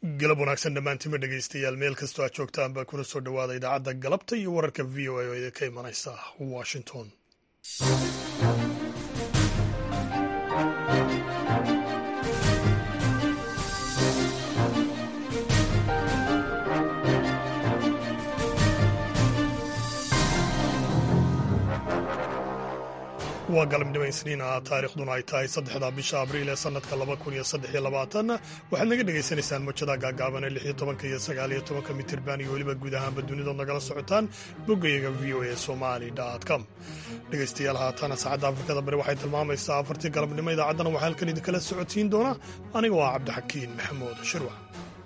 galab wanaagsan dhammaantima dhegaystayaal meel kastoo aad joogtaan baa kuna soo dhowaada idaacadda galabta iyo wararka v o a oo idinka imanaysa washington waa galabnimo isniina taariikhduna ay tahay saddexda bisha abriil ee sanadka laba kun iyo saddex iyo labaatan waxaad naga dhagaysanaysaan mojada gaagaaban ee lix iyo tobanka iyo sagaal iyo tobanka mitirban iyo weliba guud ahaanba dunidood nagala socotaan boggayaga v o a somali com dhegaystayaal haatana saacadda afrikada bari waxay tilmaamaysaa afartii galabnimo idaacaddana waxaa halkan idinkala socotiin doona aniga waa cabdixakiin maxamuud shirwac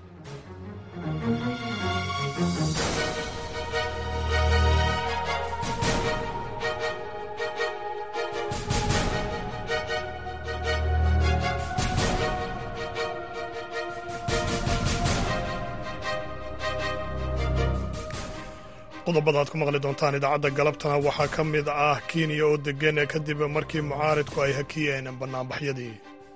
qodobada aad ku maqli doontaan idaacadda galabtana waxaa ka mid ah kenya oo degan kadib markii mucaaridku ay hakiyeen banaanbaxyadii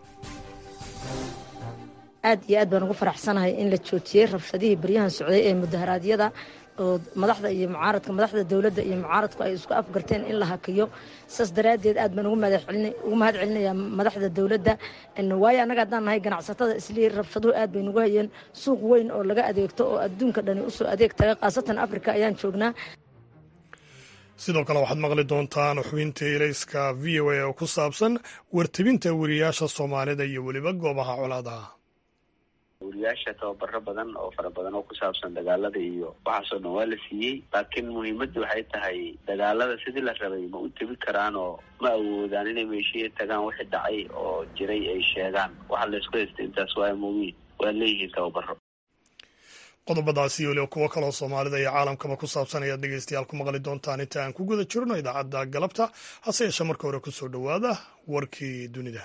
aad iyo aad baan ugu faraxsanahay in la joojiyey rabshadihii baryahan socday ee mudaharaadyada oo madaxda iyo mucaaradka madaxda dowladda iyo mucaaradku ay isku afgarteen in la hakiyo saas daraaddeed aad baan ugu mahad celinayaa madaxda dowladda waayo annaga haddaan nahay ganacsatada islii rabshaduhu aad bay nugu hayeen suuq weyn oo laga adeegto oo adduunka dhani usoo adeeg taga khaasatan afrika ayaan joognaa sidoo kale waxaad maqli doontaan xubinta ilayska v o a oo ku saabsan wartebinta weriyaasha soomaalida iyo weliba goobaha colaadaha wariyaasha tababaro badan oo fara badan oo ku saabsan dagaalada iyo waxaasoo dhan waa la siiyey laakiin muhiimadda waxay tahay dagaalada sidii la rabay ma u tebi karaan oo ma awoodaan inay meeshiya tagaan wixii dhacay oo jiray ay sheegaan waxa laysku haystay intaas waa mugiin waa leeyihiin tababaro qodobadaasi iyo weliba kuwo kaloo soomaalida iyo caalamkaba ku saabsan ayaad dhegaystayaal ku maqli doontaan inta aan ku guda jirno idaacadda galabta hase yeeshee marka hore kusoo dhowaada warkii dunida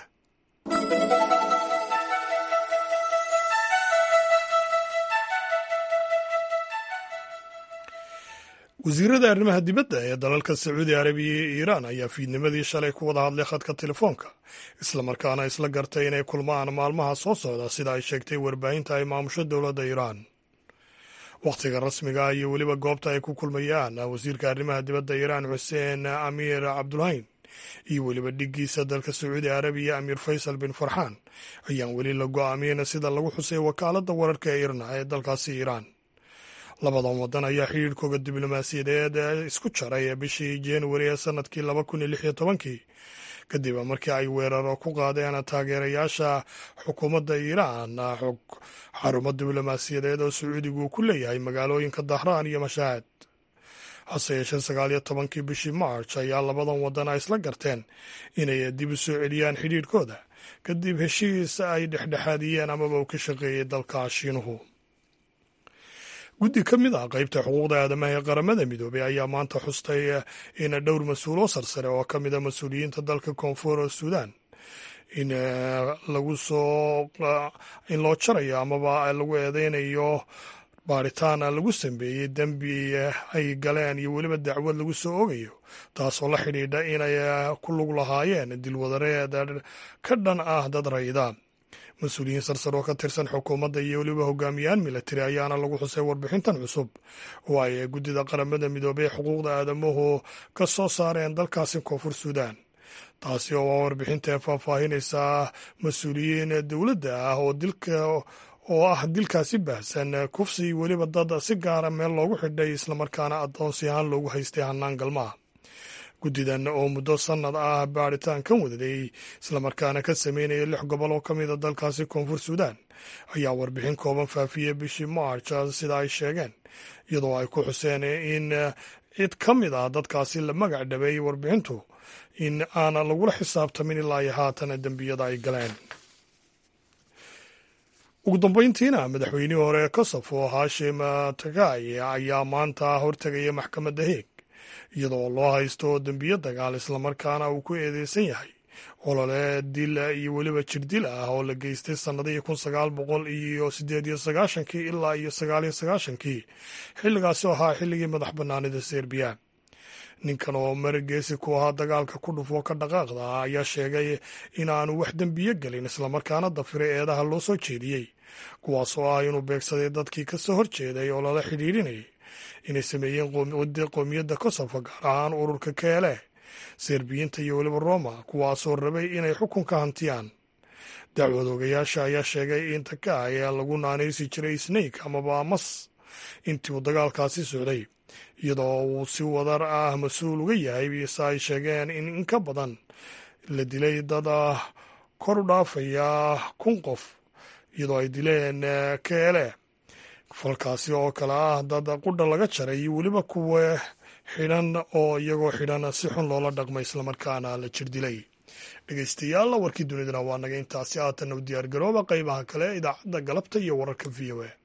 wasiirada arrimaha dibadda ee dalalka sacuudi arabiya iyo iiraan ayaa fiidnimadii shalay ku wada hadlay khadka telefoonka islamarkaana isla gartay inay kulmaan maalmaha soo socda sida ay sheegtay warbaahinta ay maamusho dowladda iiraan wakhtiga rasmiga iyo weliba goobta ay ku kulmayaan wasiirka arrimaha dibadda iiraan xuseen amiir cabdulhayn iyo weliba dhiggiisa dalka sacuudi arabiya amiir faysal bin farxaan ayaan weli la go'aamin sida lagu xusay wakaaladda wararka ee irna ee dalkaasi iiraan labadan waddan ayaa xidhiirhkooga diblomaasiyadeed isku jaray bishii januari ee sanadkii laba kun iyo lix iyo tobankii kadib markii ay weeraro ku qaadeen taageerayaasha xukuumadda iiraan xarumo diblomaasiyadeed oo sacuudigu uu ku leeyahay magaalooyinka dahraan iyo mashaahad hase yeeshee sagaal iyo tobankii bishii march ayaa labadan waddan ay isla garteen inay dib u soo celiyaan xidhiirhkooda kadib heshiis ay dhexdhexaadiyeen amaba uu ka shaqeeyey dalka shiinuhu guddi ka mid ah qaybta xuquuqda aadamaha ee qaramada midoobey ayaa maanta xustay in dhowr mas-uul oo sarsare oo ka mid a mas-uuliyiinta dalka koonfur suudan in lagu soo in loo jarayo amaba lagu eedeynayo baaritaan lagu sameeyey dembi ay galeen iyo weliba dacwad lagu soo ogayo taasoo la xidhiidha inay ku lug lahaayeen dilwadareed ka dhan ah dad rayda mas-uuliyiin sarsar oo ka tirsan xukuumadda iyo weliba hogaamiyaan milatari ayaana lagu xusay warbixintan cusub oo ay guddida qaramada midoobey xuquuqda aadamuhu ka soo saareen dalkaasi koonfur suudan taasi oo waa warbixinta ee faahfaahinaysa mas-uuliyiin dowladda ah oo dilka oo ah dilkaasi baahsan kufsi weliba dad si gaara meel loogu xidhay islamarkaana addoonsi ahaan loogu haystay hannaan galmaha guddidan oo muddo sannad ah baaritaan kan wadaday islamarkaana ka sameynaya lix gobol oo ka mida dalkaasi koonfur suudan ayaa warbixin kooban faafiyey bishii march sida ay sheegeen iyadoo ay ku xuseen in cid ka mid ah dadkaasi la magac dhabeeyey warbixintu in aan lagula xisaabtamin ilaa iyo haatan dembiyada ay galeen ugu dambeyntiina madaxweynihii hore ee kosofo hashim tagay ayaa maanta hortegaya maxkamadda heeg iyadoo loo haysto dembiyo dagaal islamarkaana uu ku eedeysan yahay olole dil iyo weliba jirdil ah oo la geystay sannadihii kun sagaal boqol iyo sideed iyo sagaashankii ilaa iyo sagaal iyo sagaashankii xilligaasi oo ahaa xilligii madax bannaanida serbiya ninkan oo marageesi ku ahaa dagaalka ku dhufo ka dhaqaaqda ah ayaa sheegay in aanu wax dembiyo gelin islamarkaana dafiray eedaha loo soo jeediyey kuwaasoo ah inuu beegsaday dadkii ka soo horjeeday oo lala xidhiidhinayay inay sameeyeen qoomiyadda kosovo gaar ahaan ururka keele serbiyiinta iyo weliba roma kuwaasoo rabay inay xukunka hantiyaan dacwad ogayaasha ayaa sheegay in taka ayaa lagu naanaysi jiray snake amaba mas intii uu dagaalkaasi socday iyadoo uu si wadar ah mas-uul uga yahay se ay sheegeen in in ka badan la dilay dad ah kor u dhaafaya kun qof iyadoo ay dileen keele falkaasi oo kale ah dad qudha laga jaray iyo weliba kuwa xidhan oo iyagoo xidhan si xun loola dhaqmay islamarkaana la jir dilay dhegeystayaal warkii dunidana waa naga intaasi haatan u diyaargarooba qeybaha kale idaacadda galabta iyo wararka v o a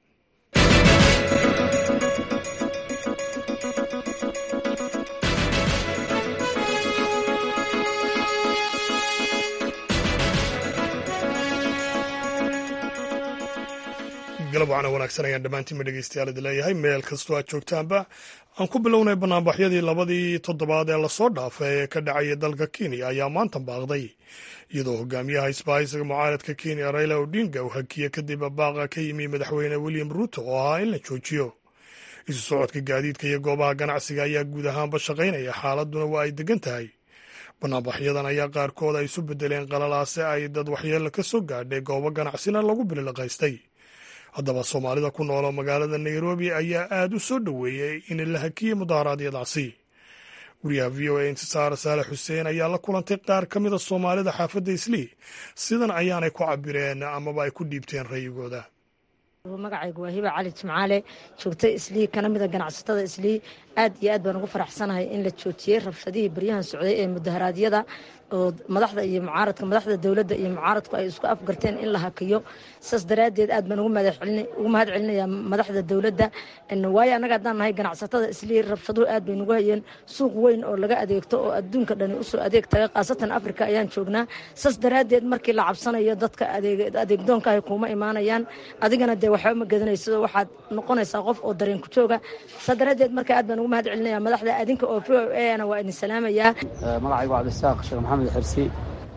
galab wacana wanaagsan ayaan dhammaantiinma dhegeystayaal idi leeyahay meel kastoo aad joogtaanba aan ku bilownay banaanbaxyadii labadii toddobaad ee lasoo dhaafay ee ka dhacaya dalka kenya ayaa maanta baaqday iyadoo hogaamiyaha isbahaysiga mucaaradka kenya raila odinga uu hakiye kadib baaqa ka yimi madaxweyne william ruuto oo ahaa in la joojiyo isu socodka gaadiidka iyo goobaha ganacsiga ayaa guud ahaanba shaqaynaya xaaladuna waa ay degan tahay banaanbaxyadan ayaa qaarkood ay isu bedeleen qalalaase ay dad waxyeelo ka soo gaadhay goobo ganacsina lagu bililiqaystay haddaba soomaalida ku nooloo magaalada nairobi ayaa aada u soo dhoweeyey in la hakiyey mudaharaadyadaasi wariyaha v o a intisaar saale xuseen ayaa la kulantay qaar ka mida soomaalida xaafadda islii sidan ayaanay ku cabireen amaba ay ku dhiibteen rayigooda magacaygu waa hiba cali jimcaale joogta islii kana mida ganacsatada islii aad iyo aad baan ugu faraxsanahay in la joojiyey rabshadihii baryahan socday ee mudaharaadyada oo madaxda iyo mucaaradka madaxda dowladda iyo mucaaradku ay isku afgarteen in la hakiyo saas daraaddeed aad baan ugu mahad celinayaa madaxda dowladda waayo annaga haddaan nahay ganacsatada islii rabshaduhu aad bay nugu hayeen suuq weyn oo laga adeegto oo adduunka dhani usoo adeeg taga khaasatan afrika ayaan joognaa saas daraaddeed markii la cabsanayo dadka adeegdoonka ahy kuuma imaanayaan adigana dee waxba ma gedanayso waxaad noqonaysaa qof oo dareen ku jooga saas daraaddeed marka aad baan ugu mahad celinaya madaxda adinka oo v o ana waa idin salaamayaa magacaygu cabdisaaq sheekh maxamed xirsi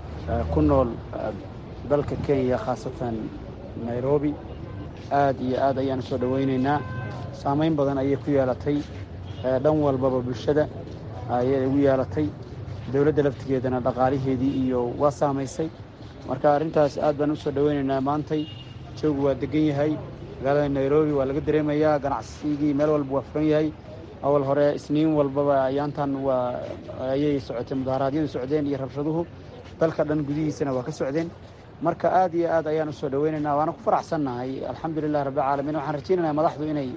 ku nool dalka kenya khaasatan nairobi aad iyo aad ayaan usoo dhowaynaynaa saamayn badan ayay ku yeelatay dhan walbaba bulshada ayay ugu yeelatay dowladda laftigeedana dhaqaaliheedii iyo waa saamaysay marka arrintaas aad baan usoo dhowaynaynaa maantay joogu waa degan yahay magaalada nairobi waa laga dareemayaa ganacsigii meel walba waa furan yahay awal hore isniin walbaba ayaantan waa ayay socotay mudaharaadyadu socdeen iyo rabshaduhu dalka dhan gudihiisana waa ka socdeen marka aad iyo aad ayaan usoo dhowaynaynaa waana ku faraxsannahay alxamdulilah rabbilcaalamiin waxaan rajaynaynaa madaxdu inay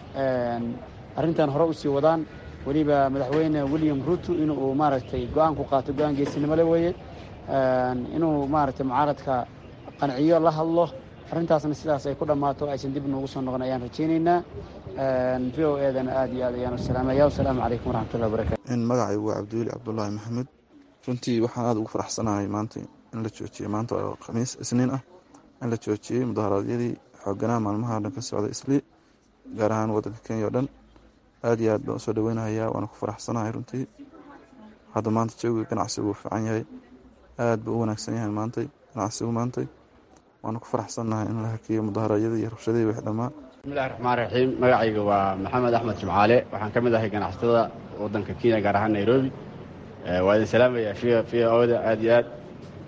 arrintan hore usii wadaan weliba madaxweyne william ruuto inuu maaragtay go-aan ku qaato go-aan geesinimole weeye inuu maaragtay mucaaradka qanciyo la hadlo arrintaasna sidaas ay ku dhammaato aysan dib noogu soo noqon ayaan rajaynaynaa v o edana aad iyo aad ayaan u salaamaya wasalaamu calaykum waraxmatullahi wabarakatu magacaygu waa cabdiweli cabdulaahi maxamed runtii waxaan aada ugu faraxsanahay maanta in la joojiyey maanta oo khamiis isniin ah in la joojiyey mudaharaadyadii xooganaha maalmaha dhan ka socda islii gaar ahaan waddanka kenya o dhan aad iyo aad baan usoo dhaweynahayaa waana ku faraxsanahay runtii hadda maanta jawiga ganacsigu uu fiican yahay aad buu u wanaagsan yahay maantay ganacsigu maantay waana ku faraxsannahay in la hakiyo mudaharaadyadii iyo rabshadihii wix dhammaa bismillahi raxmaan raxiim magacayga waa maxamed axmed jimcaale waxaan ka mid ahay ganacsatada waddanka kenya gaar ahaan nairobi waa idin salaamaya v oda aad iyo aad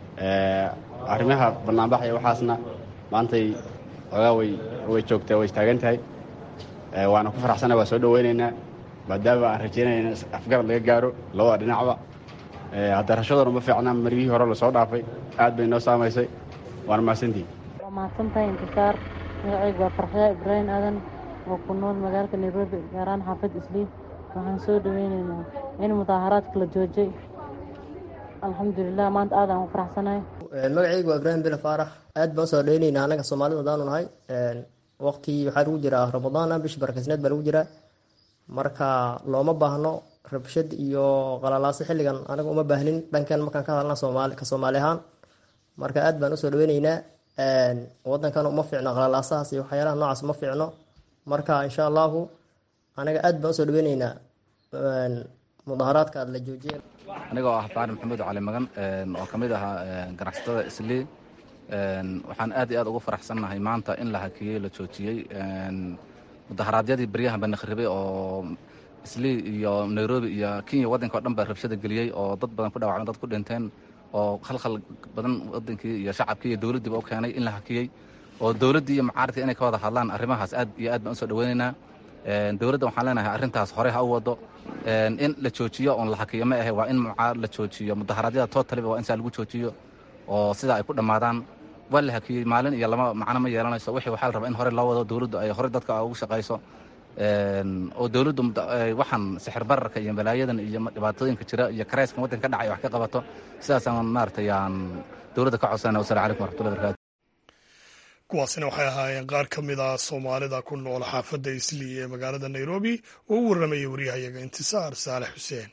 arrimaha banaanbaxaya waxaasna maantay ogaa way way joogtaa way istaagan tahay waana ku faraxsannahay waa soo dhoweynaynaa maadaama aan rajaynayna afgarad laga gaaro labada dhinacba hadda rashaduna ma fiicnaa margihii hore lasoo dhaafay aad bay noo saamaysay waana mahadsantihi waa mahadsantahay intisaar magacaygu waa farxyaa ibraahim aadan oo ku nool magaalada nairobi gaaraan xaafad islii waxaan soo dhoweynaynaa in mudaaharaadka la joojay alxamdulilah maanta aad aan u faraxsanahay magacaygu waa ibraahim bile faarax aad baan usoo dhoweynaynaa anaga soomaalida hadaanu nahay waqti waxaa lagu jiraa ramadaana bisha barakasneed baa lagu jiraa marka looma baahno rabshad iyo qalalaaso xilligan anaga uma baahnin dhankan markaan ka hadalna soomaali ka soomaali ahaan marka aad baan usoo dhaweyneynaa wadankan uma fiicno qalalaasahaas iyo waxyaalaha noocaas uma fiicno marka insha allahu anaga aad baan usoo dhaweyneynaa mudaharaadka aad la joojiye anigoo ah faari maxamuud cali magan oo ka mid ahaa ganacsatada islii waxaan aad iyo aad ugu faraxsannahay maanta in la hakiyey la joojiyey mudaharaadyadii baryahan ba nakhribay oo islii iyo nairobi iyo kenya waddanka o dhan baa rabshada geliyey oo dad badan ku dhawacmeen dad ku dhinteen oo khalkhal badan waddankii iyo shacabkii iyo dowladdiiba u keenay in la hakiyey oo dowladdii iyo mucaaradkii inay ka wada hadlaan arrimahaas aad iyo aad baan usoo dhaweynaynaa dowladda waxaan leenahay arrintaas horey ha u wado in la joojiyo oon la hakiyo ma ahe waa in mucaarad la joojiyo mudaharaadyada tootaliba waa in saa lagu joojiyo oo sidaa ay ku dhammaadaan waa la hakiyey maalin iyo lama macno ma yeelanayso wixii waxaa la rabaa in hore loo wado dowladdu ay horey dadka ugu shaqayso oo dowladdu waxaan sixir bararka iyo balaayadan iyo dhibaatooyinka jira iyo karayskan waddanka ka dhacay wax ka qabato sidaasaan maaragtay aan dowladda ka codsana wasalaamu calaykum waraxmatullahi barakatu kuwaasina waxay ahaayeen qaar ka mid ah soomaalida ku nool xaafadda islii ee magaalada nairobi oo u warramayay waryahayaga intisaar saalex xuseen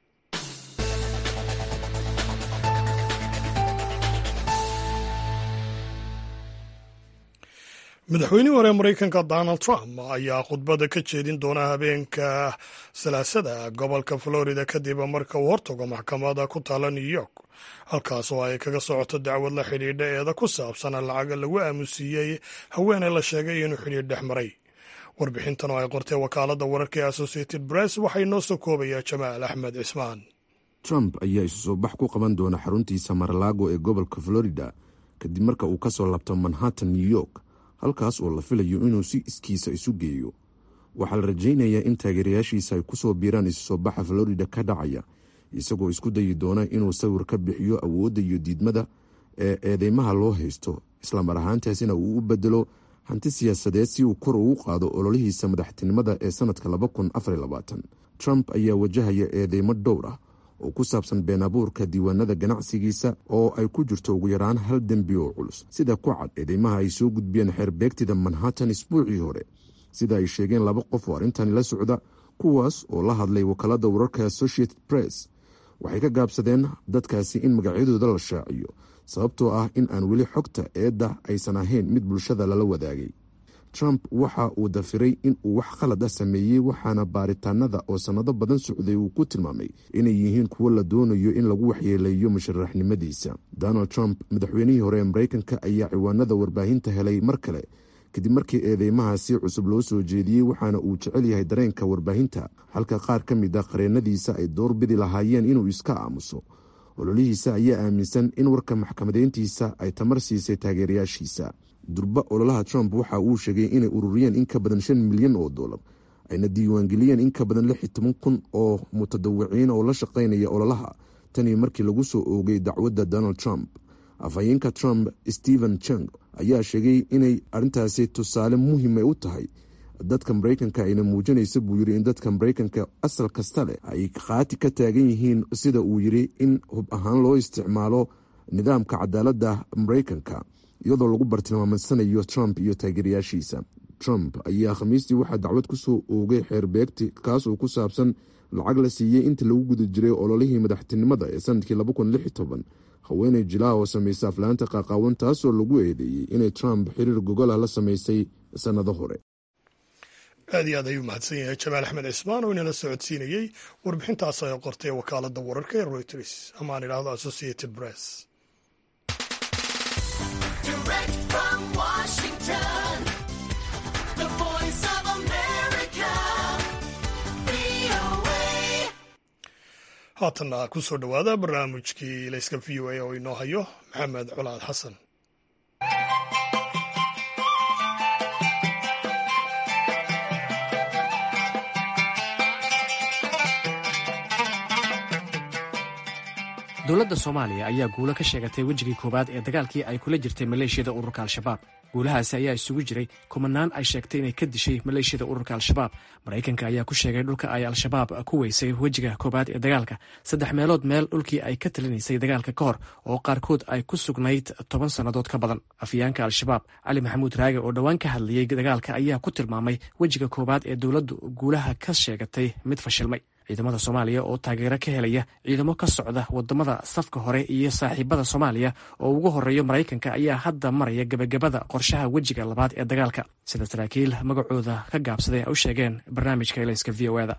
madaxweynihii hore maraykanka donald trump ayaa khudbadda ka jeedin doona habeenka salaasada gobolka florida kadib marka uu hortago maxkamada ku taala new york halkaas oo ay kaga socoto dacwad la xidhiidha eeda ku saabsan lacaga lagu aamusiiyey haweeney la sheegay inuu xidhiidh dhex maray warbixintan oo ay qortay wakaaladda wararka ee associated press waxay noo soo koobayaa jamaal axmed cismaan trump ayaa isu soo bax ku qaban doona xaruntiisa maralaago ee gobolka florida kadib marka uu ka soo labto manhattan new york halkaas oo la filayo inuu si iskiisa isu geeyo waxaa la rajaynayaa in taageerayaashiisa ay ku soo biiraan isu soo baxa florida ka dhacaya isagoo isku dayi doona inuu sawir ka bixiyo awoodda iyo diidmada ee eedeymaha loo haysto islamar ahaantaasina uu u bedelo hanti siyaasadeed si uu kor ugu qaado ololihiisa madaxtinimada ee sanadka trump ayaa wajahaya eedeymo dhowr ah oo ku saabsan been abuurka diiwaanada ganacsigiisa oo ay ku jirto ugu yaraan hal dembi oo culus sida ku cad eedeymaha ay soo gudbiyeen xeerbeegtida manhattan isbuucii hore sida ay sheegeen laba qof oo arrintani la socda kuwaas oo la hadlay wakaalada wararka associated press waxay ka gaabsadeen dadkaasi in magacyadooda la shaaciyo sababtoo ah in aan weli xogta eedda aysan ahayn mid bulshada lala wadaagay trump waxa uu dafiray in uu wax khalad ah sameeyey waxaana baaritaanada oo sannado badan socday uu ku tilmaamay inay yihiin kuwo la doonayo in lagu waxyeeleeyo musharaxnimadiisa donald trump madaxweynihii hore ee maraykanka ayaa ciwaanada warbaahinta helay mar kale kadib markii eedeymahaasi cusub loo soo jeediyey waxaana uu jecel yahay dareenka warbaahinta halka qaar ka mid a qareennadiisa ay doorbidi lahaayeen inuu iska aamuso ololihiisa ayaa aaminsan in warka maxkamadeyntiisa ay tamar siisay taageerayaashiisa durba ololaha trump waxa uu sheegay inay ururiyeen in ka badan shan milyan oo dollar ayna diiwaangeliyeen in ka badan lix iyo toban kun oo mutadawiciin oo la shaqaynaya ololaha tanii markii lagu soo oogay dacwadda donald trump afhayeenka trump stephen chang ayaa sheegay inay arrintaasi tusaale muhiima u tahay dadka maraykanka ayna muujinaysa buu yiri in dadka maraykanka asal kasta leh ay khaati ka taagan yihiin sida uu yiri in hub ahaan loo isticmaalo nidaamka cadaaladda maraykanka iyadoo lagu bartilmaamadsanayo trump iyo taageerayaashiisa trump ayaa khamiistii waxaa dacwad ku soo oogay xeerbeegti kaas oo ku saabsan lacag la siiyey inta lagu guda jiray ololihii madaxtinimada ee sanadkii haweeney jilaa oo samaysa aflaanta qaaqaawan taasoo lagu eedeeyey inay trump xiriir gogolah la samaysay sannado hore aad iyo aad ayuu mahadsan yahay jamaal axmed cismaan oo inala socodsiinayey warbixintaas ay qortay wakaaladda wararka ee reuters ama aan idhaahdo associated press haatanna ku soo dhowaada barnaamijkii layska v o a oo inoo hayo maxamed colaad xasan dowladda soomaaliya ayaa guulo ka sheegatay wejigii koowaad ee dagaalkii ay kula jirtay maleeshiyada ururka al-shabaab guulahaasi ayaa isugu jiray kumanaan ay sheegtay inay ka dishay maleeshiyada ururka al-shabaab maraykanka ayaa ku sheegay dhulka ay al-shabaab ku weysay wejiga koowaad ee dagaalka saddex meelood meel dhulkii ay ka talinaysay dagaalka ka hor oo qaarkood ay ku sugnayd toban sannadood ka badan afyaanka al-shabaab cali maxamuud raage oo dhowaan ka hadlayey dagaalka ayaa ku tilmaamay wejiga koowaad ee dowladdu guulaha ka sheegatay mid fashilmay ciidamada soomaaliya oo taageero ka helaya ciidamo ka socda wadamada safka hore iyo saaxiibada soomaaliya oo ugu horeeyo maraykanka ayaa hadda maraya gebagabada qorshaha wejiga labaad ee dagaalka sida saraakiil magacooda ka gaabsaday ay u sheegeen barnaamijka elayska v o eda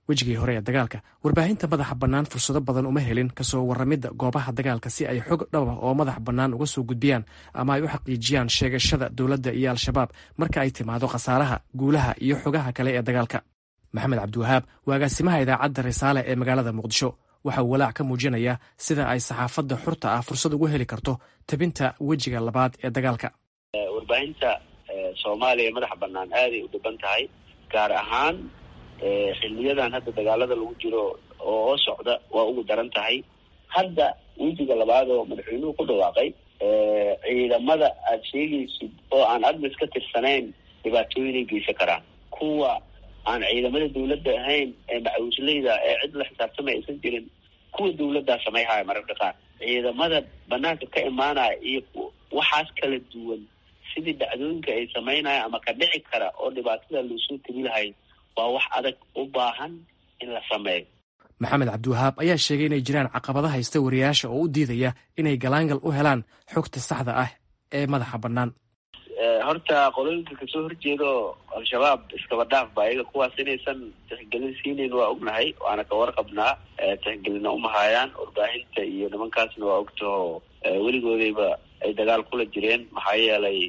wejigii hore ee dagaalka warbaahinta madaxa bannaan fursado badan uma helin kasoo warramidda goobaha dagaalka si ay xog dhaba oo madax bannaan uga soo gudbiyaan ama ay u xaqiijiyaan sheegashada dowladda iyo al-shabaab marka ay timaado khasaaraha guulaha iyo xogaha kale ee dagaalka maxamed cabdiwahaab waa agaasimaha idaacadda risaale ee magaalada muqdisho waxa uu walaac ka muujinayaa sida ay saxaafadda xurta ah fursad ugu heli karto tabinta wejiga labaad ee dagaalka warbaahinta soomaaliya madaxa bannaan aaday u dhiban tahay gaar ahaan xiliyadan hadda dagaalada lagu jiro oo socda waa ugu daran tahay hadda wejiga labaad oo madaxweynuhu ku dhawaaqay ciidamada aada sheegaysid oo aan admis ka tirsanayn dhibaatooyinay geysan karaan kuwa aan ciidamada dawladda ahayn ee macawisleyda ee cid la xisaabtamay aysan jirin kuwa dawladdaa samayhaya mararka qaar ciidamada banaanka ka imaanaya iyo waxaas kala duwan sidii dhacdooyinka ay samaynaya ama ka dhici kara oo dhibaatada loosoo tebi lahay waa wax adag u baahan in la sameeyo maxamed cabdiwahaab ayaa sheegay inay jiraan caqabada haysta wariyaasha oo u diidaya inay galaangal u helaan xogta saxda ah ee madaxa bannaan horta qolooyinka kasoo horjeedo al-shabaab iskaba dhaaf ba iyaga kuwaas inaysan tixgelin siinayn waa ognahay waana ka warqabnaa tixgelina umahaayaan warbaahinta iyo nimankaasna waa ogtaho weligoodayba ay dagaal kula jireen maxaa yeelay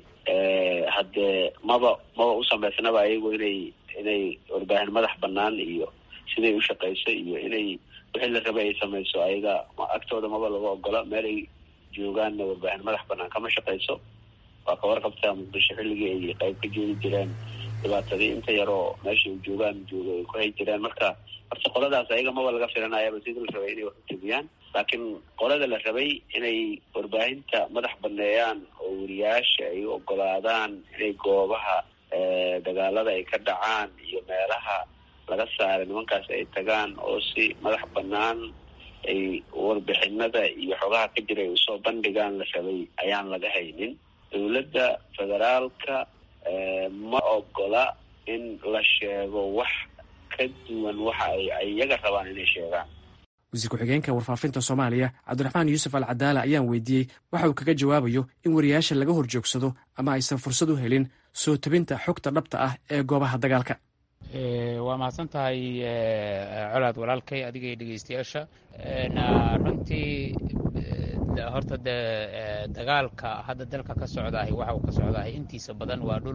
haddee maba maba u samaysnaba ayagu inay inay warbaahin madax banaan iyo siday u shaqayso iyo inay wixii la rabay ay samayso ayaga agtooda maba laga ogola meel ay joogaanna warbaahin madax banaan kama shaqayso waa ka warqabtaa muqdisho xilligii ay qayb ka joogi jireen dhibaatadii inta yaroo meeshay joogaan jooga ay ku hay jireen marka horta qoladaas ayaga maba laga filanayaba sidii la rabay inay wax u jebiyaan laakiin qolada la rabay inay warbaahinta madax baneeyaan oo wariyaasha ay u ogolaadaan inay goobaha dagaalada ay ka dhacaan iyo meelaha laga saaray nimankaas ay tagaan oo si madax banaan ay warbixinada iyo xogaha ka jira ay usoo bandhigaan la rabay ayaan laga haynin dowladda federaalka ma ogola in la sheego wax ka duwan waxa ay iyaga rabaan inay sheegaan wasiir ku-xigeenka warfaafinta soomaaliya cabdiraxmaan yuusuf al cadaala ayaan weydiiyey waxa uu kaga jawaabayo in wariyaasha laga horjoogsado ama aysan fursad u helin soo tabinta xogta dhabta ah ee goobaha dagaalka waa mahadsan tahay colaad walaalkay adiga iyo dhegeystayaasha runtii horta de dagaalka hadda dalka ka socdaahay waxa uu ka socdaahay intiisa badan waa dhul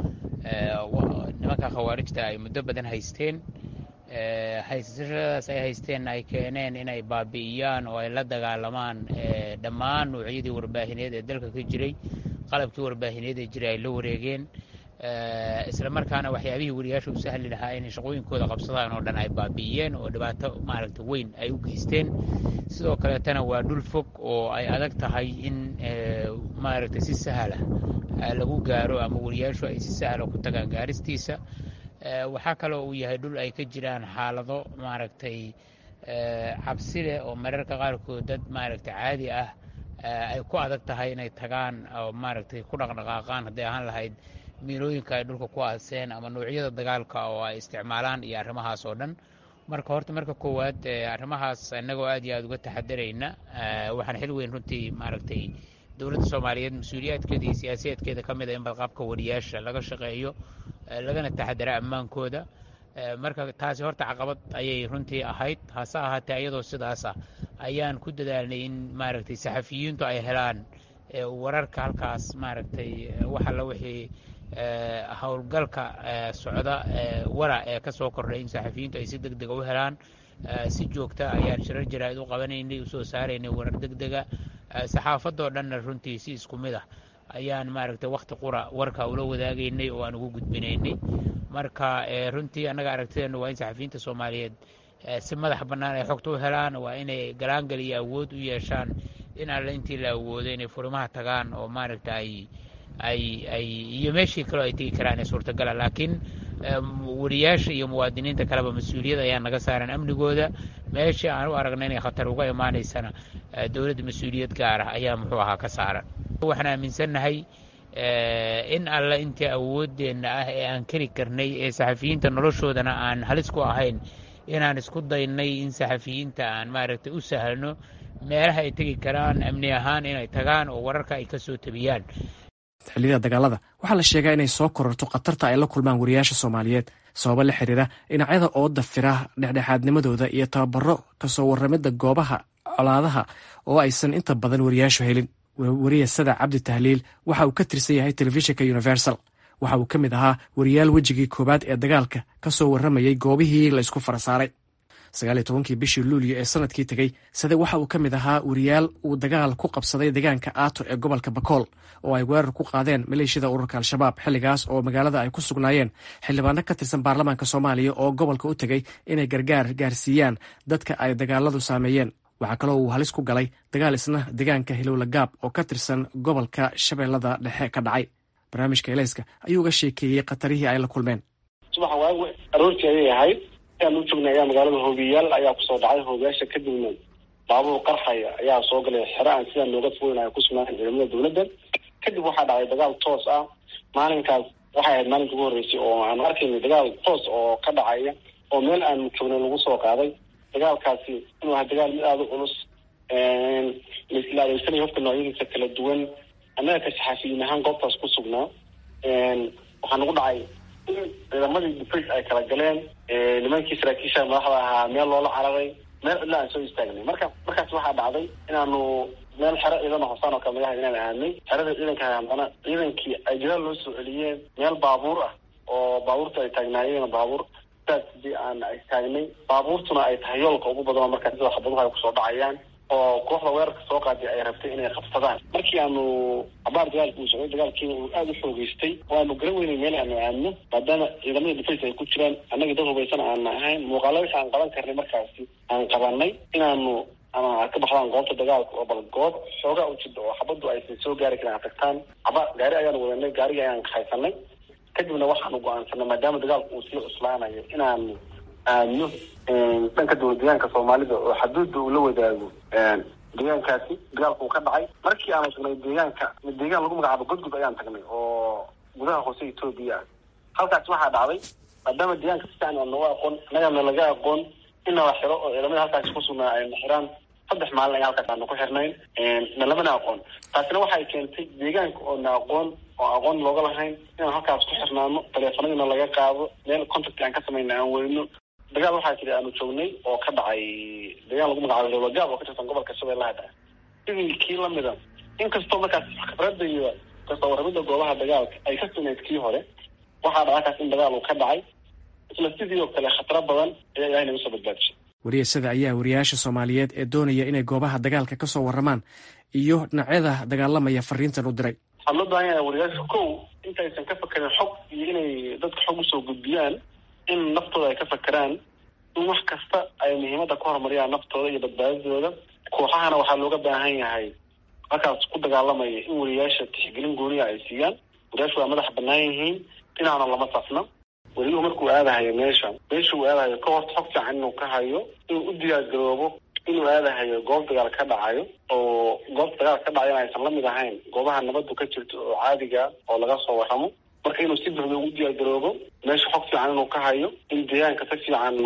nimanka khawaarijta ay muddo badan haysteen haysashadaas ay haysteen ay keeneen inay baabi'iyaan oo ay la dagaalamaan dhammaan nuucyadii warbaahineed ee dalka ka jiray qalabkii warbaahineed ee jiray ay la wareegeen isla markaana waxyaabihii wariyaasha u sahli lahaa inay shaqooyinkooda qabsadaan oo dhan ay baabi'iyeen oo dhibaato maaragta weyn ay u geysteen sidoo kaleetana waa dhul fog oo ay adag tahay in maaragta si sahla lagu gaaro ama wariyaashu ay si sahla ku tagaan gaaristiisa waxaa kaloo uu yahay dhul ay ka jiraan xaalado maaragtay cabsi leh oo mararka qaarkood dad maaragta caadi ah ay ku adag tahay inay tagaan oo maaragtay ku dhaqdhaqaaqaan hadday ahaan lahayd miilooyinka ay dhulka ku aaseen ama noocyada dagaalka oo ay isticmaalaan iyo arrimahaas oo dhan marka horta marka koowaad arrimahaas innagoo aad iyo aad uga taxadarayna waxaan xil weyn runtii maaragtay dowladda soomaaliyeed mas-uuliyaadkeeda iyo siyaasiyaadkeeda ka mid a in badqabka wariyaasha laga shaqeeyo lagana taxadara ammaankooda marka taasi horta caqabad ayay runtii ahayd hase ahaatee iyadoo sidaas ah ayaan ku dadaalnay in maaragtay saxafiyiintu ay helaan wararka halkaas maaragtay wax alla wixii howlgalka socda wara ee ka soo kordhay in saxafiyiintu ay si deg dega u helaan si joogta ayaan shirar jaraa'id u qabanaynay usoo saaraynay warar deg dega saxaafadoo dhanna runtii si isku mid ah ayaan maaragtay wakhti qura warka ula wadaagaynay oo aan ugu gudbinaynay marka runtii annaga aragtideennu waa in saxafiyiinta soomaaliyeed si madax bannaan ay xogta u helaan waa inay galaangal iyo awood u yeeshaan in alle intii la awoodo inay furimaha tagaan oo maaragta ay ay ay iyo meeshii kaleo ay tegi karaan ee suurtagala laakiin wariyaasha iyo muwaadiniinta kaleba mas-uuliyad ayaa naga saaran amnigooda meeshii aan u aragna inay khatar uga imaanaysana dowladda mas-uuliyad gaar ah ayaa muxuu ahaa ka saaran waxaan aaminsannahay in alle intii awooddeenna ah ee aan keli karnay ee saxafiyiinta noloshoodana aan halis ku ahayn inaan isku daynay in saxafiyiinta aan maaragtay u sahlno meelaha ay tegi karaan amni ahaan inay tagaan oo wararka ay ka soo tabiyaan xilliyada dagaalada waxaa la sheegaa inay soo kororto khatarta ay la kulmaan wariyaasha soomaaliyeed sababo la xiriira dhinacyada ooda fira dhexdhexaadnimadooda iyo tababaro kasoo warramidda goobaha colaadaha oo aysan inta badan wariyaashu helin wariya sada cabdi tahliil waxa uu ka tirsan yahay telefishinka universal waxa uu ka mid ahaa wariyaal wejigii koowaad ee dagaalka ka soo warramayay goobihii la isku farasaaray sagaal iyo tobankii bishii luulyo ee sanadkii tegey sade waxa uu ka mid ahaa wariyaal uu dagaal ku qabsaday deegaanka aato ee gobolka bakool oo ay weerar ku qaadeen maleeshiyada ururka al-shabaab xilligaas oo magaalada ay ku sugnaayeen xildhibaano ka tirsan baarlamaanka soomaaliya oo gobolka u tegey inay gargaar gaarsiiyaan dadka ay dagaaladu saameeyeen waxaa kaloo uu halis ku galay dagaal isna deegaanka hilowla gaab oo ka tirsan gobolka shabeellada dhexe ka dhacay barnaamijka eleyska ayuu uga sheekeeyey khatarihii ay la kulmeen subaxa waagu aroortii ayay ahayd ayaan u joognay ayaa magaalada hoobiyayaal ayaa kusoo dhacay hoobiyaasha kadibna baabuur qarxaya ayaa soo galay xero aan sidaa nooga fogeyn ay ku sugnaayen ciidamada dowladda kadib waxaa dhacay dagaal toos ah maalinkaas waxay ahayd maalinka ugu horreysay oo aan arkayna dagaal toos oo ka dhacaya oo meel aanu joognay lagu soo qaaday dagaalkaasi inuu ahaa dagaal mid aada u culus laisla adeegsanaya hofka noocyadiisa kala duwan annaga ka saxaafiyiin ahaan goobtaas ku sugnaa waxaa nagu dhacay in ciidamadii defence ay kala galeen nimankii saraakiisha madaxda ahaa meel loola cararay meel cidla aan soo istaagnay marka markaas waxaa dhacday inaanu meel xero ciidana hosaan oo kale magaha inaan aadnay xerada ciidanka haddana ciidankii ay jadaal loo soo celiyeen meel baabuur ah oo baabuurta ay taagnaayeen baabuur sidaas hadii aan istaagnay baabuurtuna ay tahay yoolka ugu badan markaa sida xabaduhu ay kusoo dhacayaan oo kooxda weerarka soo qaaday ay rabtay inay qabsadaan markii aanu cabaar dagaalka uu socday dagaalkiina uu aada u xoogeystay oo aanu garan weynay meel aanu aadno maadaama ciidamada defence ay ku jiraan annagii dad hubaysan aana ahayn muuqaala wixii aan qaban karnay markaasi aan qabanay inaanu ama aad ka baxdaan goobta dagaalka oo bal goob xoogaa u jida oo xabaddu aysan soo gaari karin aad tagtaan cabaar gaari ayaanu wadanay gaarigii ayaan haysanay kadibna waxaanu go-aansanay maadaama dagaalku uu sii cuslaanayo inaanu aadno dhanka dowlad deegaanka soomaalida oo xaduudda uu la wadaago deegaankaasi dagaalku uu ka dhacay markii aanu tagnay deegaanka deegaan lagu magacaabo godgud ayaan tagnay oo gudaha hoose etoobiya ah halkaas waxaa dhacday maadaama deegaanka si fiican aan nooga aqoon annagana laga aqoon inala xiro oo ciidamada halkaasi ku sugnaa ayna xiraan saddex maalin ayaa halkaas aanu ku xirnayn na lamana aqoon taasina waxay keentay deegaanka oo na aqoon oo aqoon looga lahayn inaan halkaas ku xirnaano taleefanadiina laga qaado meel contact aan ka samayna aan weyno dagaal waxaa jira aanu joognay oo ka dhacay deegaan lagu magacaabo lowlagaab oo ka tirsan gobolka shabeellaha dhexe sidii kii lamida inkastoo markaas khibradda iyo kasoo warramidda goobaha dagaalka ay ka sugnayd kii hore waxaa dhacakaas in dagaal uu ka dhacay isla sidii oo kale khataro badan ayaa ilahay nagu soo badbaadishay wariyasada ayaa wariyaasha soomaaliyeed ee doonaya inay goobaha dagaalka ka soo warramaan iyo dhinacyada dagaalamaya fariintan u diray waxaa loo baahan yahay wariyaasha kow intaysan ka fakerin xog iyo inay dadka xog usoo gudbiyaan in naftooda ay ka fakeraan in wax kasta ay muhiimadda ku horumariyaan naftooda iyo badbaadadooda kooxahana waxaa looga baahan yahay halkaas ku dagaalamaya in wariyaasha tixgelin gooniya ay siiyaan wariyaashu waa madax banaan yihiin dhinaana lama safna weliyuhu markuu aadahayo meesha meesha uu aadahayo ka horta xog fiican inuu ka hayo inuu u diyaargaroobo inuu aadahayo goob dagaal ka dhacayo oo goobta dagaal ka dhacayo aysan lamid ahayn goobaha nabadu ka jirto oo caadiga oo laga soo warramo marka inuu si buxda ugu diyaargaroobo meesha xog fiican inuu ka hayo in deegaanka si fiican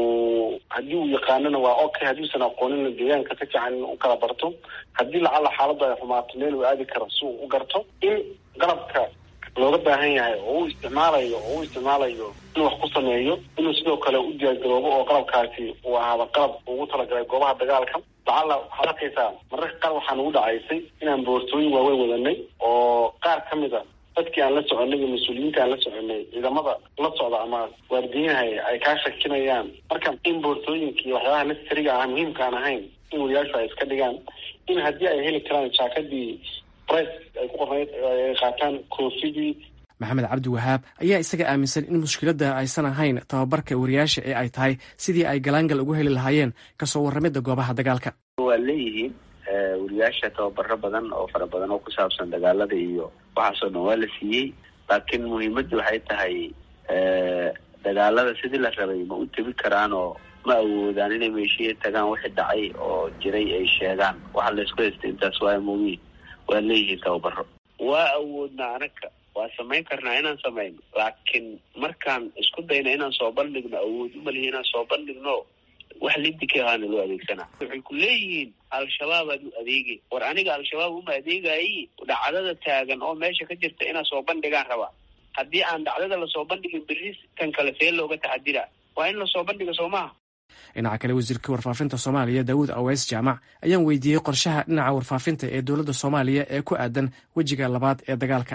uu haddii uu yaqaanona waa okay haddiuusan aqoonina deegaanka si fiican u kala barto haddii lacala xaaladdu ay xumaato meel uu aadi karo si uu u garto in qalabka looga baahan yahay oo uu isticmaalayo oo uu isticmaalayo inuu wax ku sameeyo inuu sidoo kale u diyaargaroobo oo qalabkaasi uu ahaado qalab ugu talagalay goobaha dagaalka lacala waxaad arkaysaa mararka qaar waxaa nagu dhacaysay inaan boortooyin waaweyn wadanay oo qaar ka mid a dadkii aan la soconay iyo mas-uuliyiinta aan la soconay ciidamada la socda ama waardiyaha ay kaa shakinayaan marka in boortooyinka iyo waxyaabaha necessariga ah muhiimka aan ahayn in wariyaashu ay iska dhigaan in haddii ay heli karaan jaakadii price ay ku qornayd ay qaataan koofidii maxamed cabdi wahaab ayaa isaga aaminsan in mushkiladda aysan ahayn tababarka wariyaasha ee ay tahay sidii ay galaangal ugu heli lahaayeen kasoo warramidda goobaha dagaalka waa leeyihiin wariyaasha tababaro badan oo fara badan oo ku saabsan dagaalada iyo waxaasoo dhan waa la siiyey laakiin muhiimaddu waxay tahay dagaalada sidii la rabay ma u tebi karaan oo ma awoodaan inay meeshiya tagaan wixii dhacay oo jiray ay sheegaan waxa laysku haystay intaas waa mugiin waa leeyihiin tababaro waa awoodna anaga waa samayn karnaa inaan samayno laakiin markaan isku dayna inaan soo bandhigno awood umalihi inaan soo bandhigno wax lidika ahaana loo adeegsanaa waxay ku leeyihiin al-shabaabaad u adeegay war aniga al-shabaab uma adeegayi dhacdada taagan oo meesha ka jirta inaan soo bandhigaan rabaa haddii aan dhacdada lasoo bandhigin berri kan kale see looga taxadira waa in lasoo bandhiga soo maha dhinaca kale wasiirka warfaafinta soomaaliya daawuud aweys jaamac ayaan weydiiyey qorshaha dhinaca warfaafinta ee dowladda soomaaliya ee ku aadan wejiga labaad ee dagaalka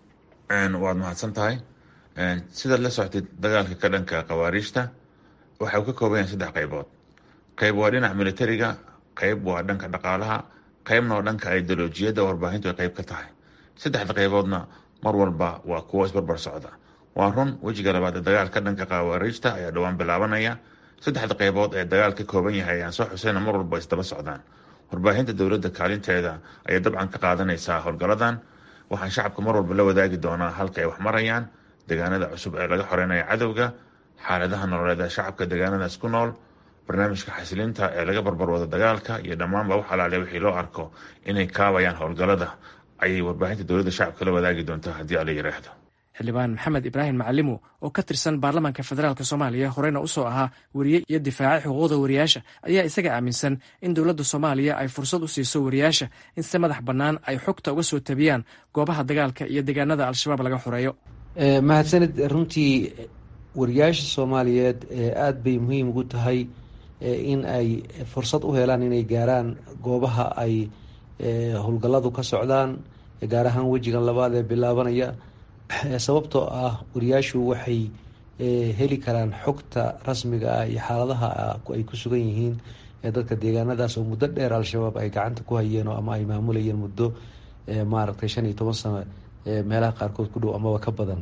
waad mahadsan tahay sidaad la soctid dagaalka ka dhanka khawaariijta waxa uu ka kooban yahay saddex qaybood qayb waa dhinaca militariga qayb waa dhanka dhaqaalaha qaybna waa dhanka ideolojiyadda warbaahintu ay qayb ka tahay saddexda qayboodna mar walba waa kuwo isbarbar socda waa run wejiga labaad ee dagaalka dhanka khawaariijta ayaa dhowaan bilaabanaya saddexda qaybood ee dagaal ka kooban yahay ayaan soo xusayna mar walba isdaba socdaan warbaahinta dowladda kaalinteeda ayay dabcan ka qaadanaysaa howlgaladan waxaan shacabka mar walba la wadaagi doonaa halka ay wax marayaan deegaanada cusub ee laga xoreynaya cadowga xaaladaha nololeed ee shacabka deegaanadaas ku nool barnaamijka xasilinta ee laga barbarwado dagaalka iyo dhammaanba wax alaale wixii loo arko inay kaabayaan howlgalada ayay warbaahinta dowladda shacabka la wadaagi doontaa haddii ala yiraahdo xildhibaan maxamed ibraahim macalimo oo ka tirsan baarlamaanka federaalk soomaaliya horeyna usoo ahaa weriye iyo difaaca xuquuqda wariyaasha ayaa isaga aaminsan in dowladda soomaaliya ay fursad u siiso wariyaasha in si madax bannaan ay xogta uga soo tabiyaan goobaha dagaalka iyo deegaanada al-shabaab laga xoreeyo mahadsanid runtii wariyaasha soomaaliyeed aada bay muhiim ugu tahay in ay fursad u helaan inay gaaraan goobaha ay howlgalladu ka socdaan gaar ahaan wejigan labaad ee bilaabanaya sababtoo ah wariyaashu waxay heli karaan xogta rasmiga ah iyo xaaladaha ay ku sugan yihiin dadka deegaanadaas oo muddo dheer al-shabaab ay gacanta ku hayeen ama ay maamulayeen muddo maaragtay shan iyo toban sano meelaha qaarkood ku dhow amaba ka badan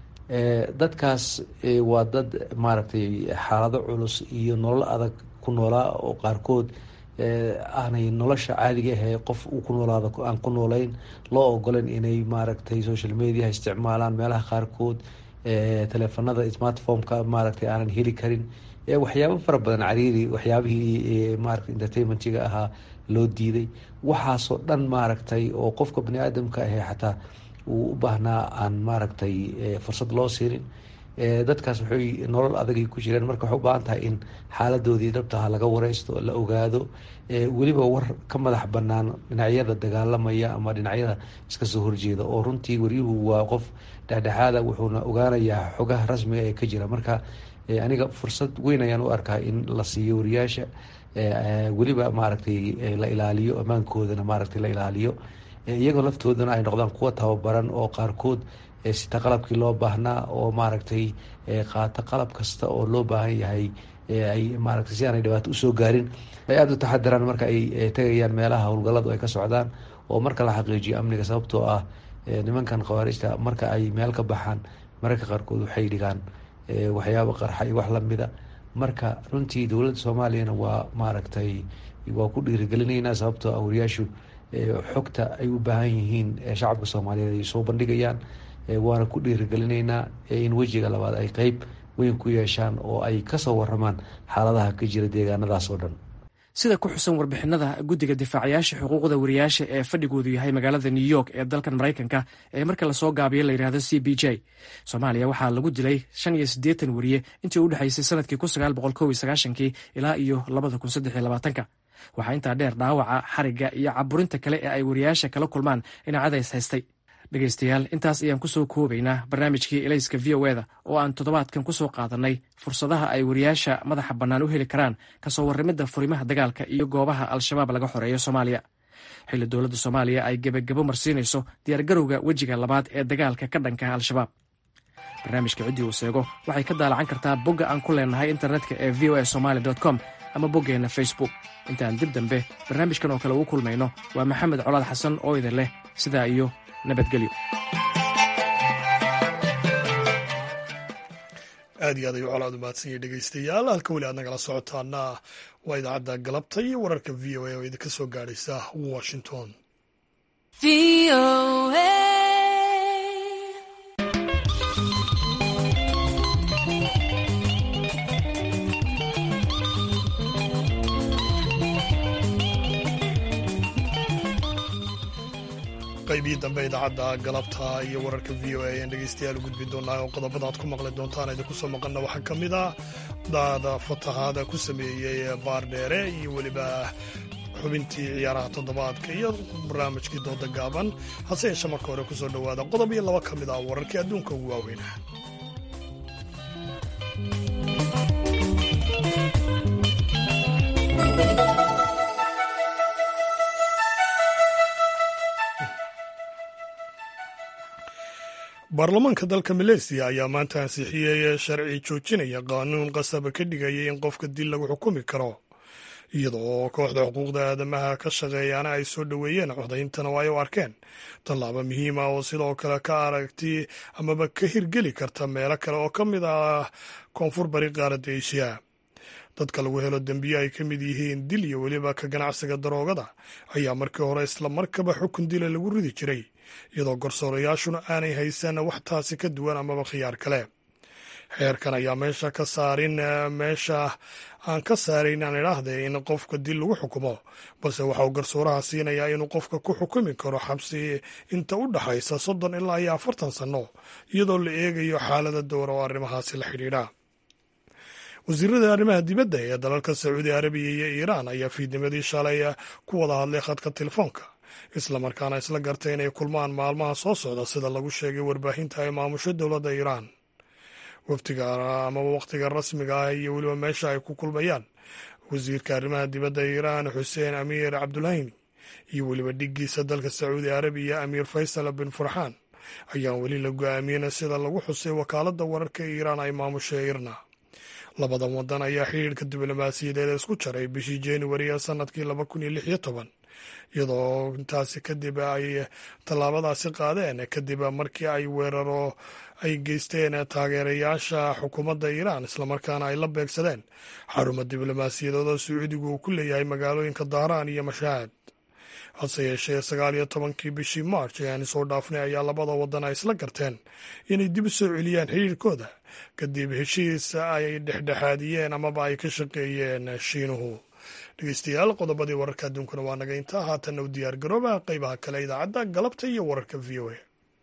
dadkaas waa dad maaragtay xaalado culus iyo nolol adag ku noolaa oo qaarkood aanay nolosha caadiga ahee qof uu ku noolaado aan ku noolayn loo ogolan inay maaragtay social mediaha isticmaalaan meelaha qaarkood teleefanada smartphomeka maaragtay aanan heli karin waxyaabo fara badan cariiri waxyaabihii maarata entertainmentiga ahaa loo diiday waxaasoo dhan maaragtay oo qofka bani aadamka ahee xataa uu u baahnaa aan maaragtay fursad loo siinin dadkaas waxay nolol adagay ku jireen marka waxay u baahan tahay in xaaladoodii dhabtaha laga wareysto la ogaado weliba war ka madax banaan dhinacyada dagaalamaya ama dhinacyada iska soo horjeeda oo runtii waryuhu waa qof dhexdhexaada wuxuuna ogaanayaa xogaha rasmiga ee ka jira marka aniga fursad weyn ayaan u arkaa in la siiyo wariyaasha weliba maaragtay la ilaaliyo ammaankoodana maaragtay la ilaaliyo iyagoo laftoodana ay noqdaan kuwa tababaran oo qaarkood sita qalabkii loo baahnaa oo maaragtay qaata qalab kasta oo loo baahan yahay ay maaragtay si aanay dhibaato usoo gaarin ay aada u taxadiraan marka ay tegayaan meelaha howlgalladu ay ka socdaan oo marka la xaqiijiyo amniga sababtoo ah nimankan khawaarijta marka ay meel ka baxaan mararka qaarkood waxay dhigaan waxyaabo qarxa iyo wax lamida marka runtii dowladda soomaaliyana waa maaragtay waa ku dhiirigelinaynaa sababtoo ah wariyaashu xogta ay u baahan yihiin shacabka soomaaliyeed ay soo bandhigayaan waana ku dhiirigelinaynaa in wejiga labaad ay qeyb weyn ku yeeshaan oo ay kasoo waramaan xaaladaha ka jira deegaanadaas oo dhan sida ku xusan warbixinada guddiga difaacayaasha xuquuqda wariyaasha ee fadhigoodu yahay magaalada new york ee dalkan maraykanka ee marka lasoo gaabiyo la yidhahdo c b j soomaaliya waxaa lagu dilay shan iyo siddeetan wariye intii u dhexaysay sanadkii kun sagaal boqol kow iyo sagaashankii ilaa iyo labada kun saddex iyo labaatanka waxaa intaa dheer dhaawaca xarigga iyo caburinta kale ee ay wariyaasha kala kulmaan dhinacyada is haystay dhegaystayaal intaas ayaan kusoo koobaynaa barnaamijkii elayska v o eda oo aan toddobaadkan kusoo qaadannay fursadaha ay wariyaasha madaxa bannaan u heli karaan kasoo warramidda furimaha dagaalka iyo goobaha al-shabaab laga xoreeyo soomaaliya xilli dowladda soomaaliya ay gebagabo marsiinayso diyaargarowga wejiga labaad ee dagaalka ka dhanka al-shabaab barnaamijka ciddii uu seego waxay ka daalacan kartaa bogga aan ku leenahay internetka ee v o a somaali com ama boggeenna facebook intaan dib dambe barnaamijkan oo kale ugu kulmayno waa maxamed colaad xasan oo idin leh sidaa iyo nabadgelyo aad iyo aad ayuu colaad umahadsanyay dhegaystayaal halka weli aad nagala socotaana waa idaacadda galabta iyo wararka v o a oo idinka soo gaadhaysa washington qaybihii dambe idaacadda galabta iyo wararka v o a ayaan dhegeystayaal u gudbi doonaa oo qodobada aad ku maqli doontaan idinku soo maqanna waxaa ka mid ah daada fatahaada ku sameeyey baardheere iyo weliba xubintii ciyaaraha toddobaadka iyo barnaamijkii dooda gaaban hase yeeshe marka hore kusoo dhowaada qodob iyo laba ka mid ah wararkii adduunka ugu waaweynah baarlamaanka dalka maleysiya ayaa maanta ansixiyey sharci joojinaya qaanuun qasaba ka dhigaya in qofka dil lagu xukumi karo iyada oo kooxda xuquuqda aadamaha ka shaqeeyaana ay soo dhoweeyeen codayntana oo ay u arkeen tallaabo muhiim ah oo sidoo kale ka aragti amaba ka hirgeli karta meelo kale oo ka mid ah koonfur bari qaaradda eeshiya dadka lagu helo dembiyo ay ka mid yihiin dil iyo weliba ka ganacsiga daroogada ayaa markii hore isla markaba xukun dila lagu ridi jiray iyadoo garsoorayaashuna aanay haysan wax taasi ka duwan amaba khiyaar kale xeerkan ayaa meesha ka saarin meesha aan ka saarayn aan idhaahde in qofka dil lagu xukumo balse waxa uu garsooraha siinayaa inuu qofka ku xukumi karo xabsi inta u dhaxaysa soddon ilaa iyo afartan sanno iyadoo la eegayo xaalada dowra oo arrimahaasi la xidhiidha wasiirada arrimaha dibadda ee dalalka sacuudi arabiya iyo iiraan ayaa fiidnimadii shalay ku wada hadlay khadka telefoonka islamarkaana isla gartay inay kulmaan maalmaha soo socda sida lagu sheegay warbaahinta ay maamusho dowladda iiraan waftiga amaba wakhtiga rasmiga ah iyo weliba meesha ay ku kulmayaan wasiirka arrimaha dibadda iiraan xuseen amiir cabdulhayni iyo weliba dhiggiisa dalka sacuudi arabiya amiir faysal bin farxaan ayaan weli la go-aamiyena sida lagu xusay wakaaladda wararka iiraan ay maamusho irna labadan wadan ayaa xidhiirka diblomaasiyadeed isku jaray bishii januari ee sanadkii laba kun iyo lix iyo toban iyadoo intaasi kadib ay tallaabadaasi qaadeen kadib markii ay weeraro ay geysteen taageerayaasha xukuumadda iiraan islamarkaana ay la beegsadeen xaruma diblomaasiyadeed oo sacuudigu uu ku leeyahay magaalooyinka dahraan iyo mashaahad hase yeeshee sagaal iyo tobankii bishii march ee aan soo dhaafnay ayaa labada wadan ay isla garteen inay dib u soo celiyaan xidhiirkooda kadib heshiis ay dhexdhexaadiyeen amaba ay ka shaqeeyeen shiinuhu dhegeystayaal qodobadii wararka adduunkuna waa naga intaa haatanna u diyaar garooba qeybaha kale idaacadda galabta iyo wararka v o a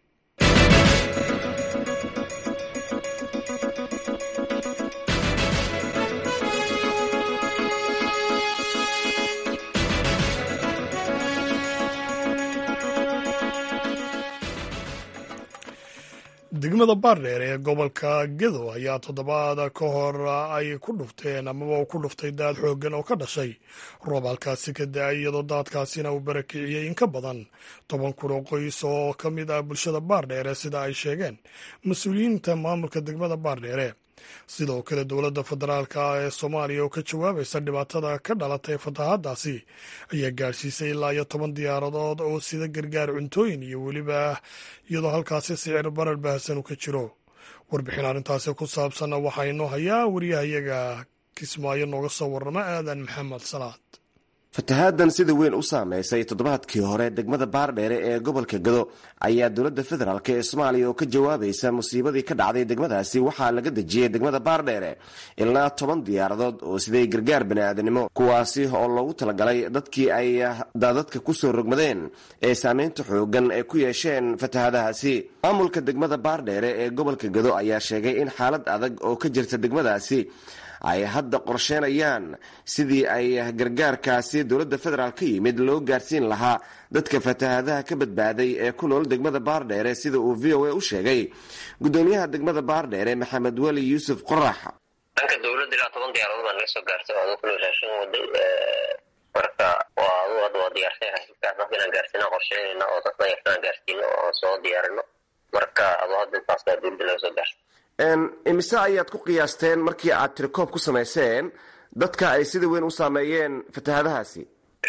degmada baardheer ee gobolka gedo ayaa toddobaad ka hor ay ku dhufteen amaba uu ku dhuftay daad xooggan oo ka dhashay roob halkaasi ka da-ay iyadoo daadkaasina uu barakiciyey in ka badan toban kun oo qoys oo ka mid ah bulshada baardheere sida ay sheegeen mas-uuliyiinta maamulka degmada baardheere sidoo kale dowladda federaalk ee soomaaliya oo ka jawaabaysa dhibaatada ka dhalatay fatahaadaasi ayaa gaadhsiisay ilaa iyo toban diyaaradood oo sida gargaar cuntooyin iyo weliba iyadoo halkaasi sicir barar baahsan u ka jiro warbixin arrintaasi ku saabsanna waxaa inoo hayaa wariyahayaga kismaayo nooga soo warrama aadan maxamed salaad fatahaadan sida weyn u saameysay toddobaadkii hore degmada baardheere ee gobolka gado ayaa dowladda federaalk ee soomaaliya oo ka jawaabaysa musiibadii ka dhacday degmadaasi waxaa laga dejiyey degmada baardheere ilaa toban diyaaradood oo siday gargaar baniaadanimo kuwaasi oo loogu talagalay dadkii ay daadadka kusoo rogmadeen ee saameynta xoogan ay ku yeesheen fatahaadahaasi maamulka degmada baardheere ee gobolka gado ayaa sheegay in xaalad adag oo ka jirta degmadaasi ay hadda qorsheenayaan sidii ay gargaarkaasi dowladda federaal ka yimid loo gaarsiin lahaa dadka fatahaadaha ka badbaaday ee ku nool degmada baardheere sida uu v o a u sheegay gudoomiyaha degmada baardheere maxamed weli yuusuf qorax dhanka dowladda ilaa toban diyaaradood baa naga soo gaartay oo aduu raashin waday marka waa aduu hadda waa diyaarsan raashinkaas dadka inaan gaarsiina qorsheynayna oo dadka yartaan gaarsiino oo soo diyaarino marka aduu hadda intaas baa dowladda naga soo gaartay imise ayaad ku qiyaasteen markii aad tirikoob ku samayseen dadka ay sida weyn u saameeyeen fatahaadahaasi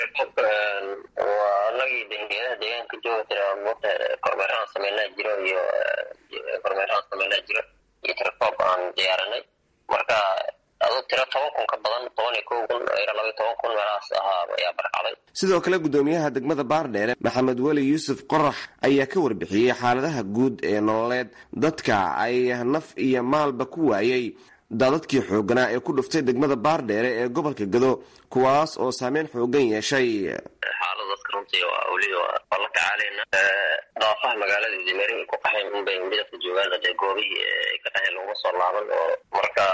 waa anagii dengeyadaha deegaanka jooga tira mota kormeerahaan sameynaa jiro iyo kormeerahaan sameynaa jiro iyo tirikoob aan diyaarinay marka aduu tiro toban kun ka badan toban iyo kow kun ila laba iyo toban kun meelahaas ahaa ayaa barkacday sidoo kale gudoomiyaha degmada baardheere maxamed weli yuusuf qorax ayaa ka warbixiyey xaaladaha guud ee nololeed dadka ay naf iyo maalba ku waayey daadadkii xooganaa ee ku dhuftay degmada baardheere ee gobolka gado kuwaas oo saameyn xoogan yeeshay xaalada dadka runtii weli waa la tacaalayna daafaha magaalada meeri ay ku qaxeen unbay weli dadka joogaan dee goobihii ay ka qaxeen laguma soo laaban oo marka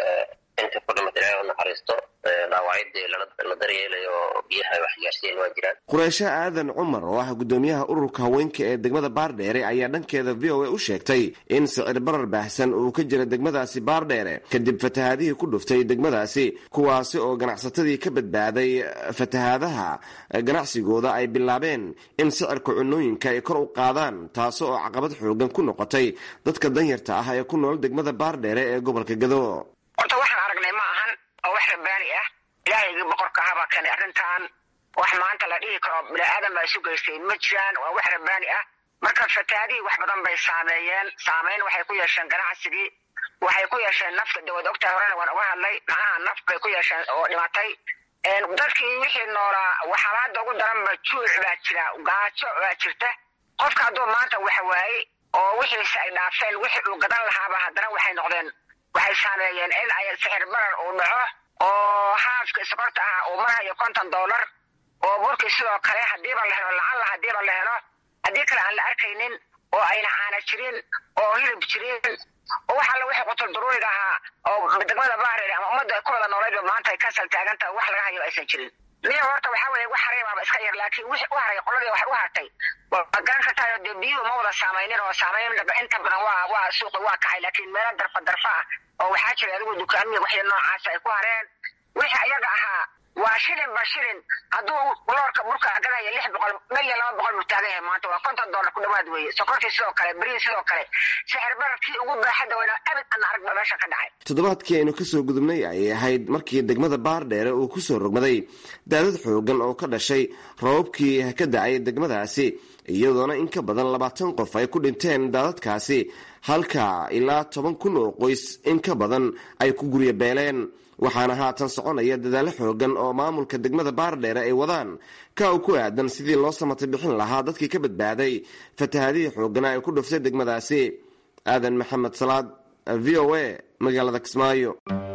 inta ku dhimatay ilaahay u naxariisto dhaawacyadii la daryeelayo oo biyaha ay wax gaarsiiyeen waa jiraan qureysho aadan cumar oo ah guddoomiyaha ururka haweenka ee degmada baardheere ayaa dhankeeda v o a u sheegtay in sicir barar baahsan uu ka jira degmadaasi baardheere kadib fatahaadihii ku dhuftay degmadaasi kuwaasi oo ganacsatadii ka badbaaday fatahaadaha ganacsigooda ay bilaabeen in sicirka cunooyinka ay kor u qaadaan taasi oo caqabad xoogan ku noqotay dadka danyarta ah ee ku nool degmada baardheere ee gobolka gado horta waxaan aragnay ma ahan oo wax rabbaani ah ilaahaygi boqorka ahabaa keenay arrintan wax maanta la dhihi karo bini-aadan baa isu geystay ma jiraan waa wax rabbaani ah marka fataadihii wax badan bay saameeyeen saameyn waxay ku yeesheen ganacsigii waxay ku yeesheen nafta de waad ogtahay horena waan uga hadlay macnaha naf bay ku yeesheen oo dhimatay dadkii wixii noolaa waxaalaada ugu daranba juuc baa jira gaajo baa jirta qofka hadduu maanta wax waayey oo wixiise ay dhaafeen wixii uu gadan lahaaba haddana waxay noqdeen waxay saameeyeen in ay sixir barar uu dhaco oo haafka sokorta ah uu marahayo konton dollar oo burkii sidoo kale hadiiba la helo lacalla hadiiba la helo haddii kale aan la arkaynin oo ayna caana jirin oo hilib jirin oo wax alla wixii qutul duruuriga ahaa oo degmada baareer ama ummadda ku wada nooleydba maanta ay kasal taagantaha wax laga hayo aysan jirin miya horta waxaa weeye wax hareemaaba iska yar laakiin wixii u haray qoladii waxay u hartay waa garan kartaa dee biyuhu ma wada saamaynin oo saamayn inta badan waa waa suuqi waa kacay laakiin meelo darfa darfa ah oo waxaa jira adigu dukaamiya waxya noocaas ay ku hareen wixii ayaga ahaa waa shilin ba shilin hadduu loorka burka gadaya lix boqol milyan laba boqol buu taagan yahay maanta waa konton dollar ku dhawaad weeye sokortii sidoo kale berihi sidoo kale sixir bararkii ugu baaxadda weyna abid aan arag ba meesha ka dhacay toddobaadkii aynu kasoo gudubnay ayay ahayd markii degmada baardheere uu kusoo rogmaday daadad xoogan oo ka dhashay rababkii ka dacay degmadaasi iyadoona in ka badan labaatan qof ay ku dhinteen daadadkaasi halka ilaa toban kun oo qoys in ka badan ay ku gurya beeleen waxaana haatan soconaya dadaalo xoogan oo maamulka degmada baardheere ay wadaan ka u ku aadan sidii loo samatay bixin lahaa dadkii ka badbaaday fatahadihii xoogana ay ku dhuftay degmadaasi aadan maxamed salaad v o a magaalada kismaayo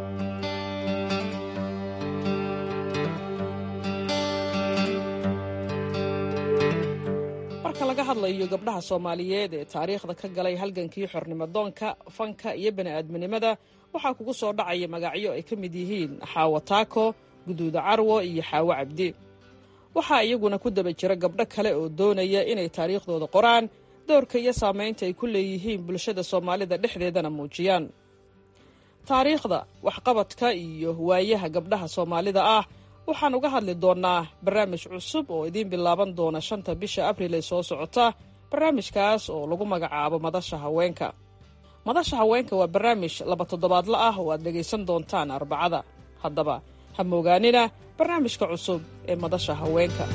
marka laga hadlayo gabdhaha soomaaliyeed ee taariikhda ka galay halgankii xornimadoonka fanka iyo bani'aadminimada waxaa kugu soo dhacaya magacyo ay ka mid yihiin xaawo taako guduuda carwo iyo xaawo cabdi waxaa iyaguna ku daba jira gabdho kale oo doonaya inay taariikhdooda qoraan doorka iyo saamaynta ay ku leeyihiin bulshada soomaalida dhexdeedana muujiyaan taariikhda waxqabadka iyo waayaha gabdhaha soomaalida ah waxaan uga hadli doonnaa barnaamij cusub oo idiin bilaaban doona shanta bisha abril ee soo socota barnaamijkaas oo lagu magacaabo madasha haweenka madasha haweenka waa barnaamij laba toddobaadla ah oo aad dhegaysan doontaan arbacada haddaba ha moogaanina barnaamijka cusub ee madasha haweenka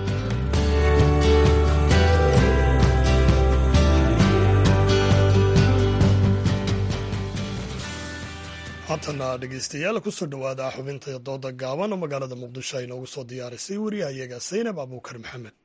haatana dhegaystayaal kusoo dhowaada xubinta dooda gaaban oo magaalada muqdisho ay noogu soo diyaarisay wariyahayaga saynab abuukar maxamed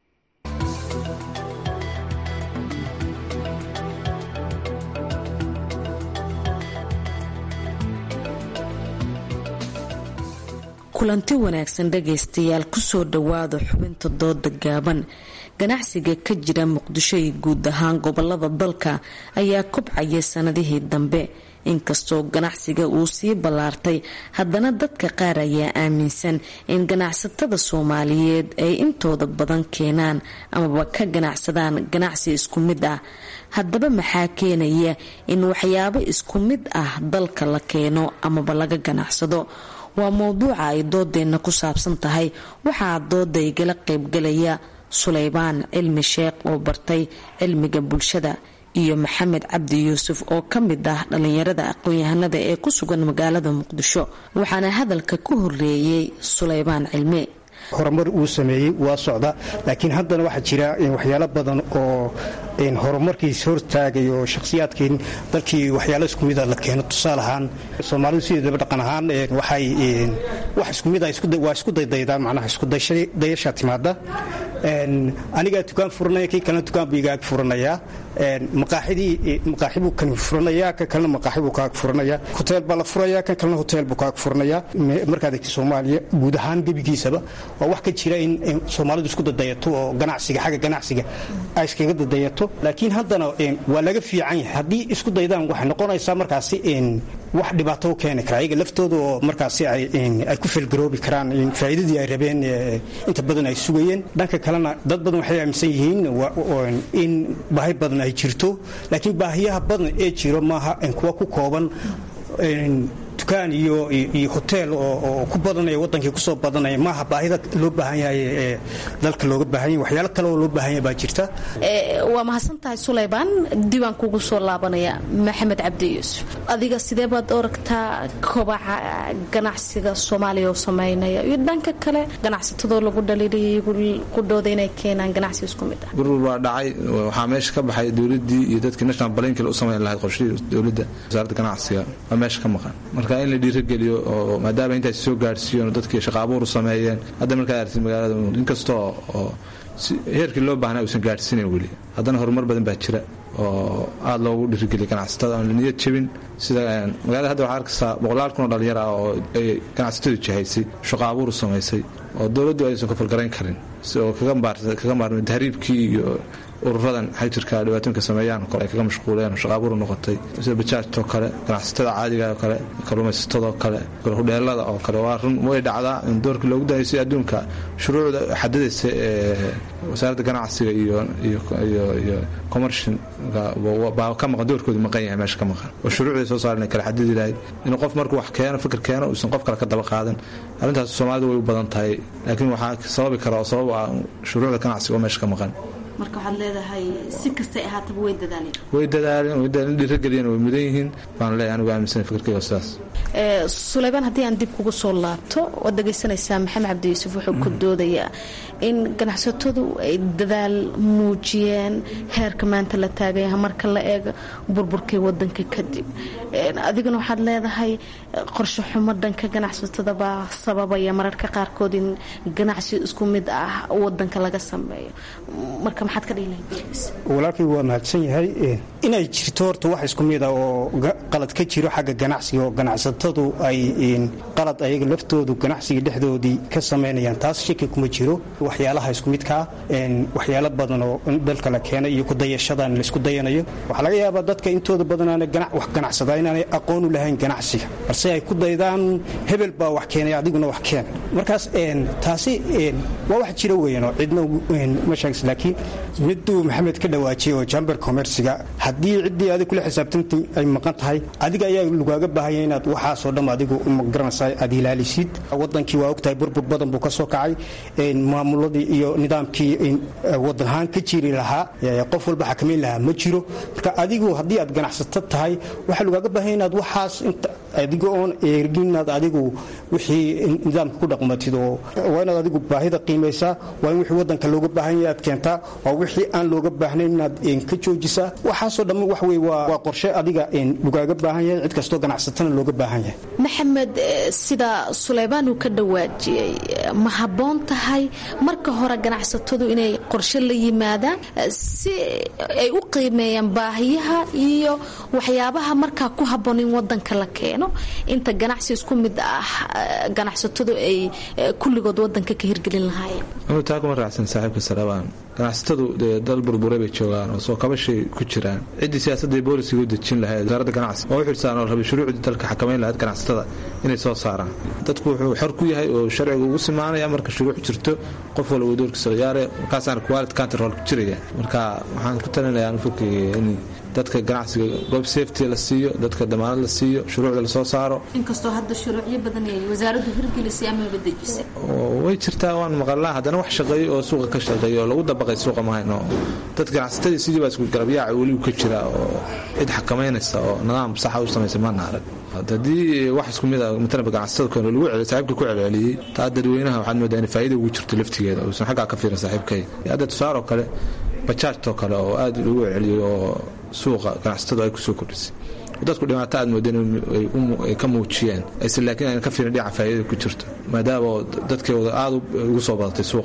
kulanti wanaagsan dhegaystayaal kusoo dhowaada xubinta dooda gaaban ganacsiga ka jira muqdisho iyo guud ahaan gobolada dalka ayaa kobcaya sanadihii dambe inkastoo ganacsiga uu sii ballaartay haddana dadka qaar ayaa aaminsan in ganacsatada soomaaliyeed ay intooda badan keenaan amaba ka ganacsadaan ganacsi isku mid ah haddaba maxaa keenaya in waxyaabo isku mid ah dalka la keeno amaba laga ganacsado waa mowduuca ay doodeenna ku saabsan tahay waxaa dooda igala qaybgalaya suleybaan cilmi sheekh oo bartay cilmiga bulshada iyo maxamed cabdi yuusuf oo ka mid ah dhallinyarada aqoon-yahanada ee ku sugan magaalada muqdisho waxaana hadalka ku horeeyey suleybaan cilmi horumar uu sameeyey waa socda laakiin haddana waxaa jira waxyaalo badan oo horumarkiis hortaagayo shakhsiyaadkii dalkii waxyaalo iskumida la keeno tusaale ahaan soomaalidu sideedaba dhaqan ahaan waxay wax iskumida waa isku daydaydaa macnaha iskudayasha timaada anigaa dukaan furanaya kii kalena dukaan buu igaag furanayaa maqaaxidii maqaaxi buu kan furanayaa kan kalena maqaaxi buu kaag furanayaa hoteel baa la furayaa kan kalena hoteel buu kaag furanayaa markaad egta soomaaliya guud ahaan gebigiisaba waa wax ka jira in soomaalidu isku dadayato oo ganacsiga xagga ganacsiga ay iskaga dadayato laakiin haddana waa laga fiican yahay haddii isku daydaan waxay noqonaysaa markaasi wax dhibaato u keeni kara ayaga laftooda oo markaasi ay ku felgaroobi karaan faa'iidadii ay rabeen inta badan ay sugayeen dhanka kalena dad badan waxay aaminsan yihiin in baahi badan ay jirto laakiin baahiyaha badan ee jiro maaha kuwa ku kooban dukaan iyo iyo hoteel oo ku badanaya wadankii kusoo badanaya maaha baahida loo baahan yahay ee dalka looga baahan yahay waxyaalo kale oo loo baahan yahay baa jirta waa mahadsan tahay sulaymaan diiwaan kugu soo laabanaya maxamed cabdi yuusuf adiga sidee baad oragtaa kobaca ganacsiga soomaaliya oo sameynaya iyo dhanka kale ganacsatadoo lagu dhaliilaya ku dhooda inay keenaan ganacsi isku mid ah gurgur baa dhacay waxaa meesha ka baxay dowladii iyo dadkii national balankil u samayn lahayd qorshihii dowladda wasaaradda ganacsiga waa meesha ka maqan marka in la dhiirageliyo oo maadaama intaas soo gaarsiiyen dadkii shaqa abuur u sameeyeen hadda markaad aragtid magaalada inkastoo oo heerkii loo baahnaa uusan gaadhsiinayn weli haddana horumar badan baa jira oo aada loogu dhiirigeliya ganacsatada aan la niyad jebin sida magaalada hadda waxaa arkaysaa boqolaal kun oo dhalinyar ah oo ay ganacsatadu jihaysay shaqa abuur u samaysay oo dowladdu aysan kafalgarayn karin oo kaga maarmay tahriibkii iyo ururadan xajirka dhibaatooyinka sameeyaan kole ay kaga mashquuleen oo shaqaabuur noqotay sida bajaajtoo kale ganacsatada caadiga oo kale kalluumaysatadoo kale hudheelada oo kale waa run way dhacdaa in doorkii loogu danaysay adduunka shuruucda xadidaysa ee wasaaradda ganacsiga iyo iyo commershin baa ka maqan doorkoodu maqan yahay meesha ka maqan oo shuruucday soo saaren kale xadidi lahayd inuu qof markuu wax keeno fikir keeno uusan qof kale ka daba qaadan arrintaas soomaalidu way u badan tahay laakiin waxaa sababi kara oo sabab ah shuruucda ganacsiga oo meesha ka maqan marka waxaad leedahay si kastay ahaataba way dadaaleen way dadaaleen way dadaaleen dhiirageliyeen way mudan yihiin baan leeyahay anigu aaminsan fikirkayga sidaas sulaymaan haddii aan dib kugu soo laabto waad dhegaysanaysaa maxamed cabdi yuusuf wuxuu ku doodayaa in ganacsatadu ay dadaal muujiyeen heerka maanta la taagaya marka la eego burburkii wadanka kadib adiguna waxaad leedahay qorshe xumo dhanka ganacsatada baa sababaya mararka qaarkood in ganacsi isku mid ah wadanka laga sameeyo marka maxaad ka dhihi walaalkay waa mahadsan yahay inay jirto horta wax isku mid ah oo qalad ka jiro xagga ganacsiga oo ganacsatadu ay qalad ayaga laftoodu ganacsiga dhexdoodii ka samaynayaan taas shaki kuma jiro waxyaalaha isku midkaa waxyaalo badan oo dalka la keenay iyo kudayashadan laisku dayanayo waxaa laga yaabaa dadka intooda badanaana wax ganacsadaa inaanay aqoon u lahayn ganacsiga balse ay ku daydaan hebel baa wax keenay adiguna wax keen markaas taasi waa wax jira weyan oo cidna ma sheegs laakiin miduu maxamed ka dhawaajiyay oo jamber commerciga haddii ciddii adig kula xisaabtanti ay maqan tahay adiga ayaa lagaaga baahanya inaad waxaasoo dham adigu magaranaysaa aad ilaalisid wadankii waa ogtahay burbur badan buu ka soo kacay maamuladii iyo nidaamkii wadanahaan ka jiri lahaa qof walba xakamayn lahaa ma jiro marka adigu haddii aad ganacsato tahay waxaa lagaaga baahanya inaad waxaas adiga oon eegin inaad adigu wixii nidaamka ku dhaqmatid oo waa inaad adigu baahida qiimaysaa waa in wixii wadanka looga baahan yahay aad keentaa waa wixii aan looga baahnayn inaad ka joojisaa waxaasoo dhamma wax wey waa qorshe adiga lagaaga baahan yahay cid kastoo ganacsatana looga baahan yahay maxamed sida suleymaan uu ka dhawaajiyey ma habboon tahay marka hore ganacsatadu inay qorshe la yimaadaan si ay u qiimeeyaan baahiyaha iyo waxyaabaha markaa ku habboon in wadanka la keeno inta ganacsi isku mid ah ganacsatadu ay kulligood wadanka ka hirgelin lahaayeen taa kuma raacsan saaxiibka salabaan ganacsatadu dee dal burbure bay joogaan oo soo kabashay ku jiraan ciddii siyaasadda boolisiga u dejin lahayd wasaaradda ganacsi oo u xilsaan oo rabay shuruucdii dalka xakamayn lahayd ganacsatada inay soo saaraan dadku wuxuu xor ku yahay oo sharciga ugu simaanaya marka shuruuc jirto qof walba uu doorkiisa ciyaare markaasaana quality control ku jiraya marka waxaan ku talinayaa anfurkayga in dadka ganacsiga goob safety la siiyo dadka damaanad la siiyo shuruucda lasoo saaro inkastoo hadda shuruucyo badan ay wasaaraddu hirgelisay amaba dejisay way jirtaa waan maqalnaa haddana wax shaqeeyo oo suuqa ka shaqeeyo oo lagu dabaqay suuqa mahayno dad ganacsatadii sidii baa isku garabyaaca weligu ka jira oo cid xakamaynaysa oo nidaam saxa u samaysa maana arag haddii wax isku mid a matalaba ganacsatada kale lagu celiyo saaxiibka ku celceliyey taa dadweynaha waxaad moodaa in faa'iida ugu jirto laftigeeda uusan xaggaa ka fiirin saaxiibkay hadda tusaaroo kale bajaajtoo kale oo aad lagu celceliyey oo suuqa ganacsatadu ay kusoo kordhisay dadku dhibaato aad moodeen ay ka muujiyeen ayse laakiin ayna ka fiirin dhinaca faa'iidada ku jirto maadaama dadkeeda aad ugu soo badatay suuqa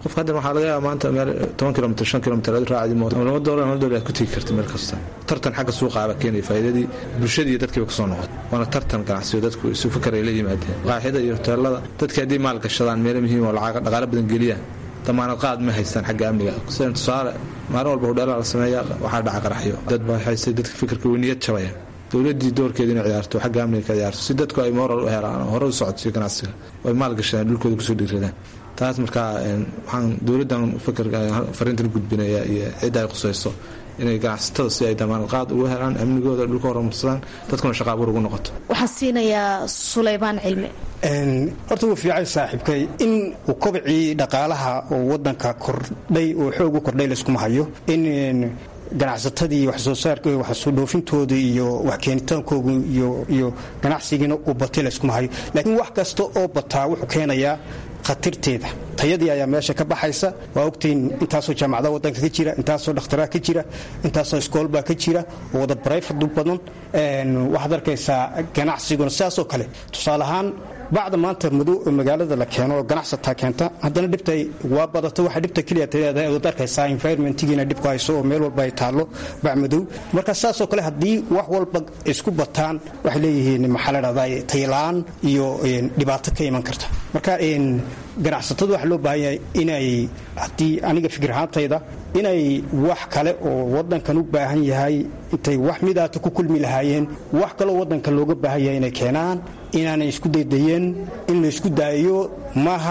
qofka haddan waxaa laga yaaba maanta meel toban kilomitr shan kilomitr aad raacdi mooto ama laba doolar laba doolar aad ku tegi karta meel kasta tartan xagga suuqa aba keenaya faa'iidadii bulshadii iyo dadkiiba kasoo noqot waana tartan ganacsiyo dadku isu fakar ay la yimaadeen qaaxida iyo hoteelada dadkii haddii maal gashadaan meelo muhiim oo lacag dhaqaale badan geliyaan damaanad qaad ma haystaan xagga amniga sida tusaale maalin walba hudheelaa la sameeya waxaa dhaca qaraxyo dad baa haystay dadka fikirka weyniyad jabaya dowladii doorkeeda inay ciyaarto xagga amniga ka ciyaarto si dadku ay moral u helaan hore u socodsiyo ganacsiga ay maal gashadaan dhulkooda kusoo dhiiradaan taas markaa waxaan dowladdan fikirka fariintan gudbinaya iyo cidda ay qusayso inay ganacsatada si ay damaanad qaad ugu helaan amnigooda dhulka horumarsadaan dadkuna shaqaabuur ugu noqoto waxaan siinayaa sulaymaan cilmi horta wuu fiicay saaxiibkay in uu kobcii dhaqaalaha oo wadanka kordhay oo xoog u kordhay layskuma hayo in ganacsatadii wax soo saarka wax soo dhoofintooda iyo wax keenitaankooda iyo ganacsigiina uu batay layskuma hayo laakiin wax kasta oo bataa wuxuu keenayaa khatarteeda tayadii ayaa meesha ka baxaysa waa ogtayn intaasoo jaamacada wadanka ka jira intaasoo dhakhtaraa ka jira intaasoo iskoolbaa ka jira oo wada barayfadu badan waxaad arkaysaa ganacsiguna sidaasoo kale tusaale ahaan bacda maanta madow magaalada la keeno oo ganacsataa keenta haddana dhibta waa badata waxa dhibta keliya taleedahay ood arkaysaa environmentigiina dhib ku hayso oo meel walba ay taallo bac madow marka saasoo kale haddii wax walba isku bataan waxay leeyihiin maxaa la dhahdaa taylaan iyo dhibaato ka iman karta marka ganacsatadu waxaa loo baahan yahay inay haddii aniga fikir ahaantayda inay wax kale oo wadankan u baahan yahay intay wax midaata ku kulmi lahaayeen wax kaloo wadanka looga baahan yahay inay keenaan inaanay isku daydayeen in la isku daayo maaha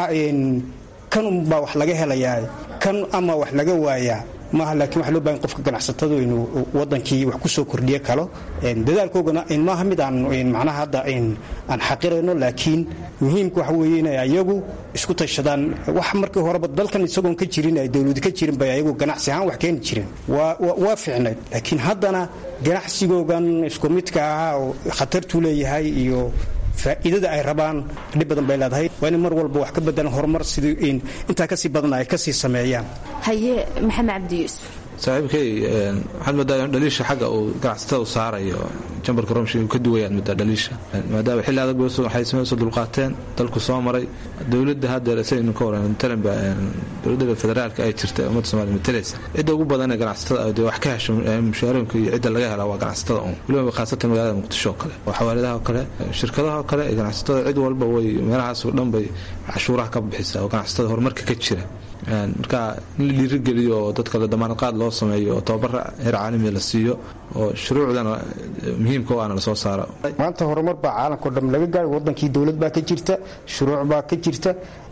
kan unbaa wax laga helayaa kan ama wax laga waayaa maaha laakiin waxa loo bahan qofka ganacsatadu inuu wadankii wax ku soo kordhiyo kalo dadaalkoogana maaha mid aan macnaha hadda aan xaqirayno laakiin muhiimka waxa weeye inay ayagu isku tashadaan wax markii horeba dalkan isagoon ka jirin ay dowladu ka jirin bay ayagu ganacsi ahaan wax keeni jireen waa fiicnayd laakiin haddana ganacsigoogan isku midka ahaa oo khatartuu leeyahay iyo faa'iidada ay rabaan dhib badan bay leedahay waa inay mar walba wax ka bedelan horumar sidii intaa kasii badan ay kasii sameeyaan haye maxamed cabdi yuusuf saaxiibkay waxaad moodaa dhaliisha xagga uu ganacsatada u saarayo jambarka romshi uu ka duwayaan moodaa dhaliisha maadaama xilli adag waxay soo dulqaateen dalku soo maray dowladda haddeer saynu ka waran talenba dowladda federaalka ay jirta ummadda somalia matalaysa cidda ugu badan ee ganacsatada dee wax ka hesho mushaarooyinka iyo cidda laga helaa waa ganacsatada un weliba khaasatan magaalada muqdisho oo kale oo xawaaladaha oo kale shirkadaha oo kale ganacsatada cid walba way meelahaas oo dhan bay cashuuraha ka bixisa oo ganacsatada horumarka ka jira marka in la dhiirigeliyo oo dadka la damaanad qaad loo sameeyo oo tababara heer caalamiya la siiyo oo shuruucdana muhiimka u aana lasoo saaro maanta horumar baa caalamkao dham laga gaari wadankii dowlad baa ka jirta shuruuc baa ka jirta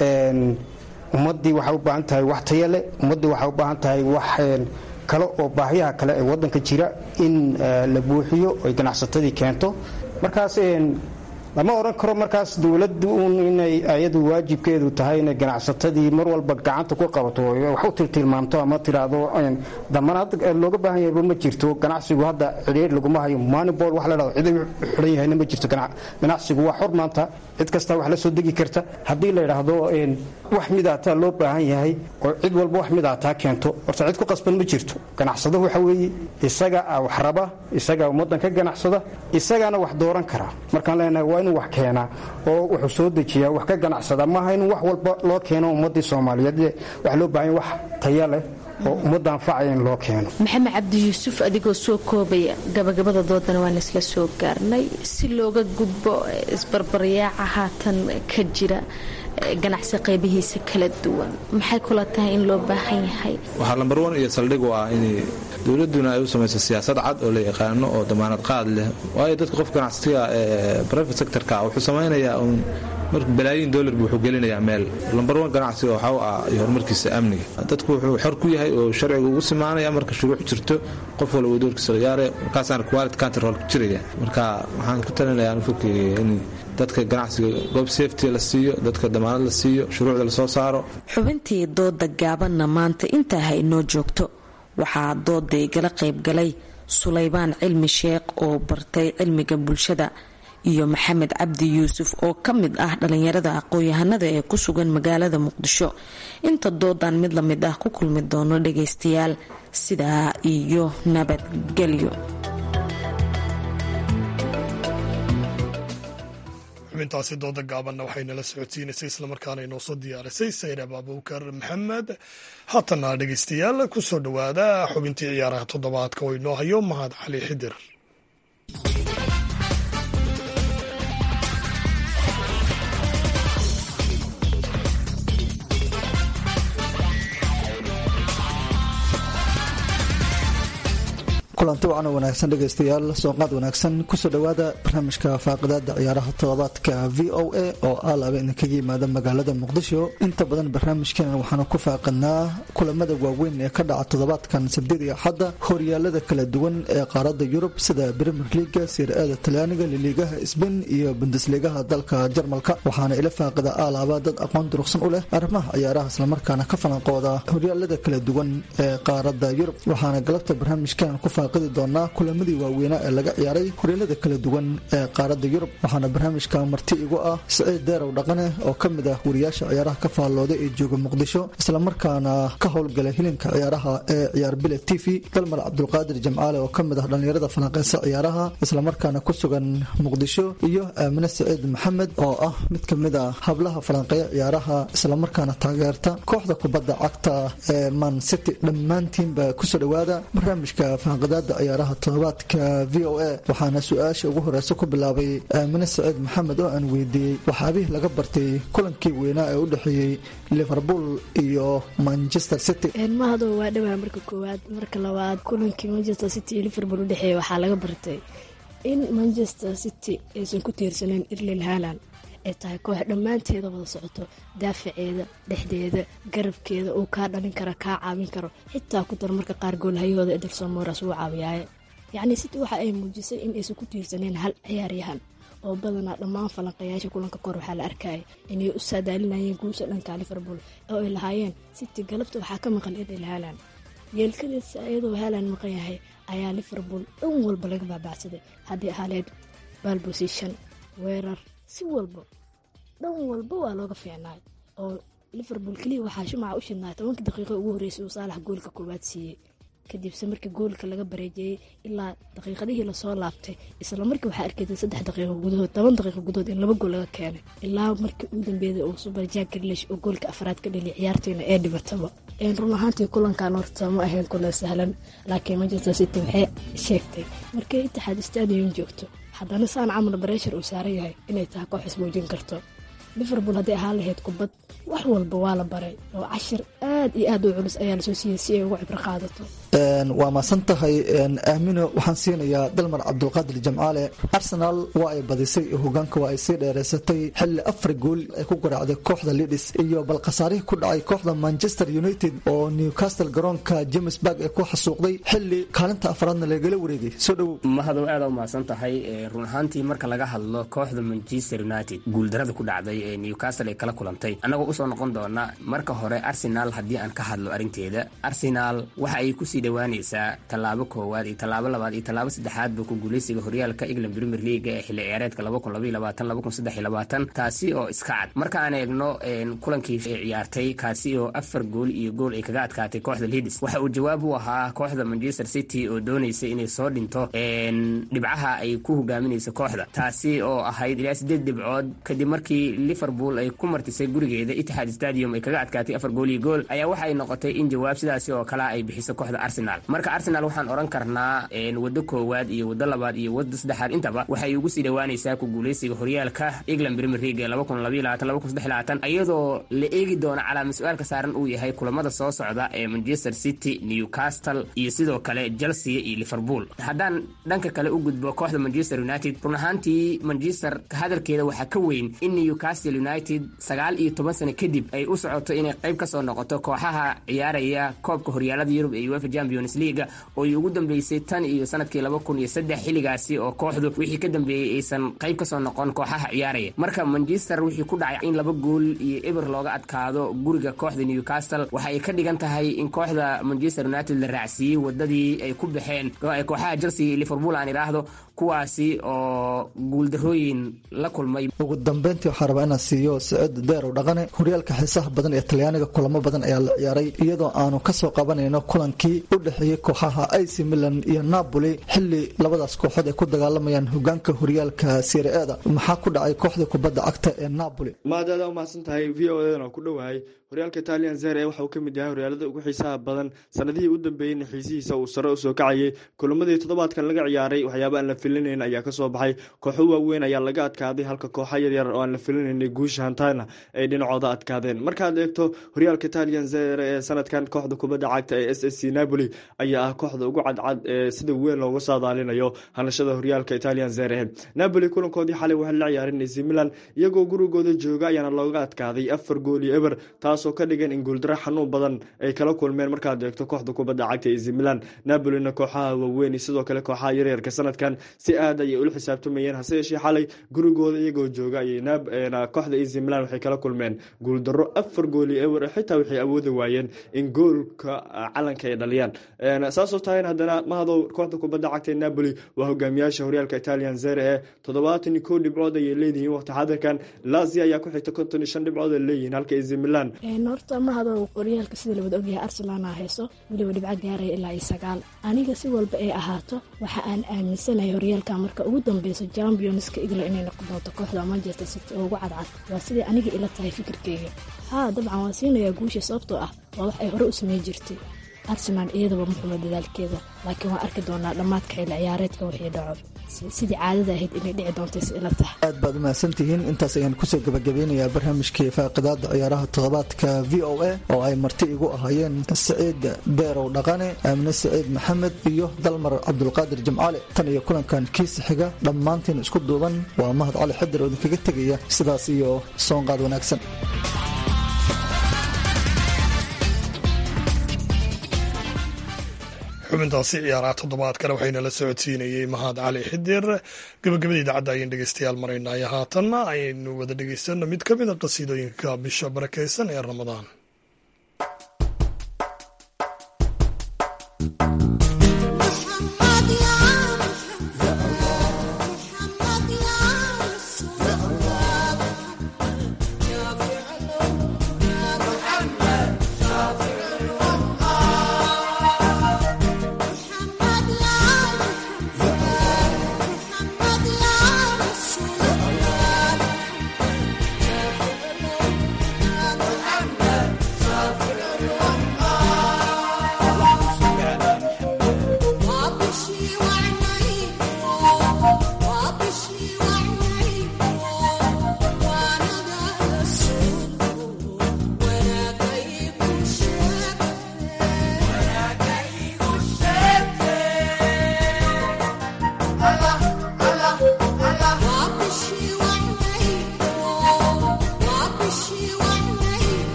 ummaddii waxay u baahan tahay wax taya leh ummaddii waxay u baahan tahay wax kale oo baahiyaha kale ee wadanka jira in la buuxiyo ay ganacsatadii keento markaas lama odhan karo markaas dowladdu uun inay ayadu waajibkeedu tahay inay ganacsatadii mar walba gacanta ku qabato wax u tiltilmaamto ama tiraahdo damanaad looga baahan yahayba ma jirto ganacsigu hadda cidhiir laguma hayo manibol wax la dhahdo cid xidhan yahayna ma jirto ganacsigu waa xor maanta cid kasta wax la soo degi karta haddii la yidhaahdo wax midaataa loo baahan yahay oo cid walba wax midaataa keento horta cid ku qasban ma jirto ganacsado waxa weeye isaga wax raba isagaa ummaddan ka ganacsada isagaana wax dooran karaa markaan leenahay waa inuu wax keenaa oo wuxuu soo dejiyaa wax ka ganacsada maaha in wax walba loo keeno ummaddii soomaaliyeed waxa loo baahan wax taya leh oo ummadda anfacaya in loo keeno maxamed cabdi yuusuf adigoo soo koobaya gabagabada doodana waan isla soo gaarnay si looga gudbo isbarbaryaaca haatan ka jira ganacsi qaybihiisa kala duwan maxay kula tahay in loo baahan yahay waxaa lambar wan iyo saldhig u ah in dowladuna ay u samayso siyaasad cad oo la yaqaano oo damaanad qaad leh waayo dadka qof ganacsiga ee private sectorka wuxuu samaynayaa uun marka balaayiin dollar buu wuxuu gelinayaa meel lambar wan ganacsiga waxa u ah iyo horumarkiisa amniga dadku wuxuu xor ku yahay oo sharciga ugu simaanaya marka shuruuc jirto qof walba doorkiisa la yaare markaasaana quality control ku jiraya marka waxaan ku talinayaa fikriga in dadka ganacsiga goob safety la siiyo dadka damaanad la siiyo shuruucda lasoo saaro xubintii dooda gaabanna maanta intaa ha inoo joogto waxaa dooda igala qaybgalay sulaybaan cilmi sheekh oo bartay cilmiga bulshada iyo maxamed cabdi yuusuf oo ka mid ah dhalinyarada aqoon-yahanada ee ku sugan magaalada muqdisho inta doodan mid la mid ah ku kulmi doono dhagaystayaal sidaa iyo nabadgelyo xubintaasi dooda gaabanna waxaynala socodsiinaysay islamarkaana inoo soo diyaarisay sayrab abubakar maxamed haatana dhegeystayaal ku soo dhowaada xubintii ciyaaraha toddobaadka oo inoo hayo mahad cali xidir kulanti wacan wanaagsan dhegaystayaal sooqaad wanaagsan kusoo dhowaada barnaamijka faaqidaada ciyaaraha toddobaadka v o a oo aalaaba idinkaga yimaada magaalada muqdisho inta badan barnaamijkeena waxaanu ku faaqidnaa kulamada waaweyn ee ka dhaca toddobaadkan sabdid iyo axadda horyaalada kala duwan ee qaarada yurub sida premier leaga sir-aada talyaaniga liliigaha sbain iyo bundesligaha dalka jarmalka waxaana ila faaqida aalaaba dad aqoon durugsan u leh arrimaha ciyaaraha islamarkaana ka falanqooda horyaalada kala duwan ee qaarada yurub waxaana galabta barnaamijkeena ku doonaa kulamadii waaweynaa ee laga ciyaaray horyaalada kala duwan ee qaarada yurub waxaana barnaamijka marti igu ah siciid deerow dhaqane oo ka mid ah wariyaasha ciyaaraha ka faallooda ee jooga muqdisho islamarkaana ka howlgala hilinka ciyaaraha ee ciyaar bile t v dalmar cabdulqaadir jamcaale oo kamid ah dhallinyarada falanqeysa ciyaaraha islamarkaana ku sugan muqdisho iyo aamine siciid maxamed oo ah mid kamid a hablaha falanqeeya ciyaaraha islamarkaana taageerta kooxda kubadda cagta ee man city dhammaantiinba kusoo dhowaada barnaamijka faanqida ciyaaraha toddobaadka v o a waxaana su-aasha ugu horeysa ku bilaabay aamine saciid maxamed oo aan weydiiyey waxaabihii laga bartay kulankii weynaa ee u dhexeeyey liverpool iyo manchester city mahado waa dhawaa marka koowaad marka labaad kulankii manchester city iyo liverpool udhexeeya waxaa laga bartay in manchester city aysan ku tiirsaneyn irlin haland ay tahay koox dhammaanteeda wada socoto daafaceeda dhexdeeda garabkeeda uu kaa dhalin kara kaa caawin karo xitaa ku dar marka qaar goolhayahooda ederson moras wuu caawiyaaye yacnii city waxa ay muujisay in aysan ku tiirsaneen hal ciyaaryahan oo badanaa dhammaan falanqayaasha kulanka kor waxaa la arkaya inay u saadaalinayeen guusha dhanka liverpool oo ay lahaayeen city galabta waxaa ka maqan edel haland yeelkadeedsa iyadoo haland maqan yahay ayaa liverpool dhan walba laga baabacsaday haddii ahaleed balbosition weerar si walba dhan walba waa looga fiicnaay oo liverpool keliya waxaa shumaca u shidnaay tobankii daqiiqo ugu horreysay uu saalax goolka koowaad siiyey kadibse markii goolka laga bareejeeyey ilaa daqiiqadihii lasoo laabtay isla markii waxaa arkeyday saddex daqiiqo gudahood toban daqiiqo gudahood in laba gool laga keenay ilaa markii uu dambeeyay uu super jack grilish oo goolka afraad ka dhaliya ciyaartiina ee dhibataba run ahaantii kulankan horta ma ahayn kulan sahlan laakiin manchester city waxay sheegtay markay itixaad stadium joogto haddana saan camal bareshar uu saaran yahay inay tahay koox ismuujin karto liverpool hadday ahaan lahayd kubad wax walba waa la baray oo cashir aad iyo aad u culus ayaa lasoo siiyey si ay uga cibro qaadato waa maasan tahay aamino waxaan siinayaa dalmar cabdulqaadir jamcaale arsenal waa ay badisay hogaanka waa ay sii dheereysatay xilli afar gool ay ku garaacday kooxda lidis iyo bal khasaarihii ku dhacay kooxda manchester united oo newcastle garoonka james barg ee ku xasuuqday xilli kaalinta afraadna lagala wareegay soo dhowow mahadow aada u mahadsan tahay run ahaantii marka laga hadlo kooxda manchester united guuldarada ku dhacday ee newcastle ay kala kulantay annagoo usoo noqon doona marka hore arsenal haddii aan ka hadlo arrinteeda arsenal waxa ay kusii dhawaanaysaa tallaabo koowaad iyo tallaabo labaad iyo tallaabo saddexaadba ku guuleysiga horyaalka england premier leaga ee xilli ciyaareedka taasi oo iska cad marka aan eegno kulankii ciyaartay kaasi oo afar gool iyo gool ay kaga adkaatay kooxda lidis waxa uu jawaab u ahaa kooxda manchester city oo doonaysa inay soo dhinto dhibcaha ay ku hogaaminaysa kooxda taasi oo ahayd ilaa sideed dhibcood kadib markii liverpool ay ku martisay gurigeeda itixaad stadium ay kaga adkaatay afar gool iyo gool ayaa waxa ay noqotay in jawaab sidaasi oo kale ay bixiso kooxda arsenal marka arsenal waxaan odhan karnaa waddo koowaad iyo waddo labaad iyo waddo saddexaad intaba waxay ugu sii dhawaanaysaa ku guuleysiga horyaalka england premier league iyadoo la eegi doono calaama su-aalka saaran uu yahay kulamada soo socda ee manchester city newcastle iyo sidoo kale chelsea iyo liverpool haddaan dhanka kale u gudbo kooxda manchester united run ahaantii manchester hadalkeeda waxaa ka weyn in newcastle united sagaal iyo toban sano kadib ay u socoto inay qayb kasoo noqoto kooxaha ciyaaraya koobka horyaalada yurub ee uefa champions leaga oo ay ugu dambeysay tan iyo sanadkii laba kun iyo saddex xilligaasi oo kooxdu wixii ka dambeeyey aysan qayb kasoo noqon kooxaha ciyaaraya marka manchester wixii ku dhacay in laba gool iyo eber looga adkaado guriga kooxda newcastle waxa ay ka dhigan tahay in kooxda manchester united la raacsiiyey wadadii ay ku baxeen kooxaha chelsea iyo liverpool aan idhaahdo kuwaasi oo guuldarooyin la kulmay ugu dambeyntii waxaa rabaa inaan siiyo saciid deerow dhaqane horyaalka xiisaha badan ee talyaaniga kulamo badan ayaa la ciyaaray iyadoo aanu kasoo qabanayno kulankii u dhexeeyey kooxaha ac milan iyo napoli xili labadaas kooxood ay ku dagaalamayaan hogaanka horyaalka sirieda maxaa ku dhacay kooxda kubadda cagta ee napoli maadaada umahadsan tahay v o edan oo ku dhowahay horyaalka italian zere waxa uu ka mid yahay horyaalada ugu xiisaha badan sanadihii u dambeeyeyna xiisihiisa uu sare usoo kacayay kulamadii toddobaadkan laga ciyaaray waxyaaba aan la filinayn ayaa kasoo baxay kooxo waaweyn ayaa laga adkaaday halka kooxa yaryar oo aan la filinaynay guusha hantana ay dhinacooda adkaadeen markaad eegto horyaalka italian zere ee sanadkan kooxda kubadda cagta ee s s c napoli ayaa ah kooxda ugu cadcad ee sida weyn looga saadaalinayo hanashada horyaalka italian zere napoli kulankoodii xalay waxay la ciyaareen ac milan iyagoo gurigooda jooga ayaana looga adkaaday afar gool iyo eber taasoo ka dhigan in guuldaro xanuun badan ay kala kulmeen markaad eegto kooxda kubadda cagta ac milan napolina kooxaha waaweyn iyo sidoo kale kooxaha yaryarka sanadkan si aad ayay ula xisaabtamayeen hase yeeshee xalay gurigooda iyagoo jooga ayay kooxda ac milan waxay kala kulmeen guuldaro afar gool iyo eber xitaa waxay awoodi waayeen in goolka calanka ay dhaliyaan saasoo tahayn haddana mahadow kooxda kubadda cagta ee napoli waa hogaamiyaasha horyaalka italian zere ee toddobaatan iyo kow dhibcood ayay leedihiin waqti xadirkan lazia ayaa ku xigta konton iyo shan dhibcood ay leeyihiin halka ac milan horta mahadow horyaalka sida lawada ogyahay arsenalna hayso weliba dhibco gaaraya ilaa iyo sagaal aniga si walba ay ahaato waxa aan aaminsanahay horyaalka marka ugu dambeyso championska igla inay noqon doonto kooxda manchester city oo ugu cadcad waa siday aniga ila tahay fikirkeyga haa dabcan waan siinayaa guusha sababtoo ah waa wax ay hore u samey jirtay arsenal iyadaba muxuma dadaalkeeda laakiin waan arki doonaa dhammaadka xilli ciyaareedka wixii dhaco sidii caadada ahayd inay dhici doonta si ila tahay aad baad umahadsantihiin intaas ayaan kusoo gabagabeynayaa barnaamijkii faaqidaada ciyaaraha toddobaadka v o a oo ay marti igu ahaayeen saciid deerow dhaqane aamine saciid maxamed iyo dalmar cabdulqaadir jimcaale tan iyo kulankan kiisa xiga dhammaantiin isku duuban waa mahad cali xadir oo idinkaga tegaya sidaas iyo soonqaad wanaagsan xubintaasi ciyaaraha toddobaadkana waxayna la socodsiinayey mahad cali xidir gabagabada idaacadda ayaan dhegeystayaal maraynay haatanna ayaynu wada dhegeysano mid ka mid a qasiidooyinka bisha barakeysan ee ramadaan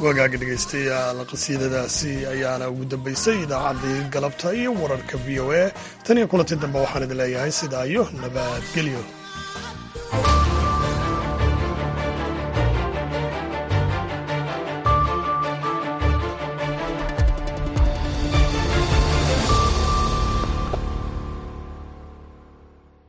wagaaga dhegaystayaal qasiidadaasi ayaana ugu dambaysay idaacaddii galabta iyo wararka v o a tan iyo kulanti dambe waxaan idin leeyahay sidaa iyo nabadgelyo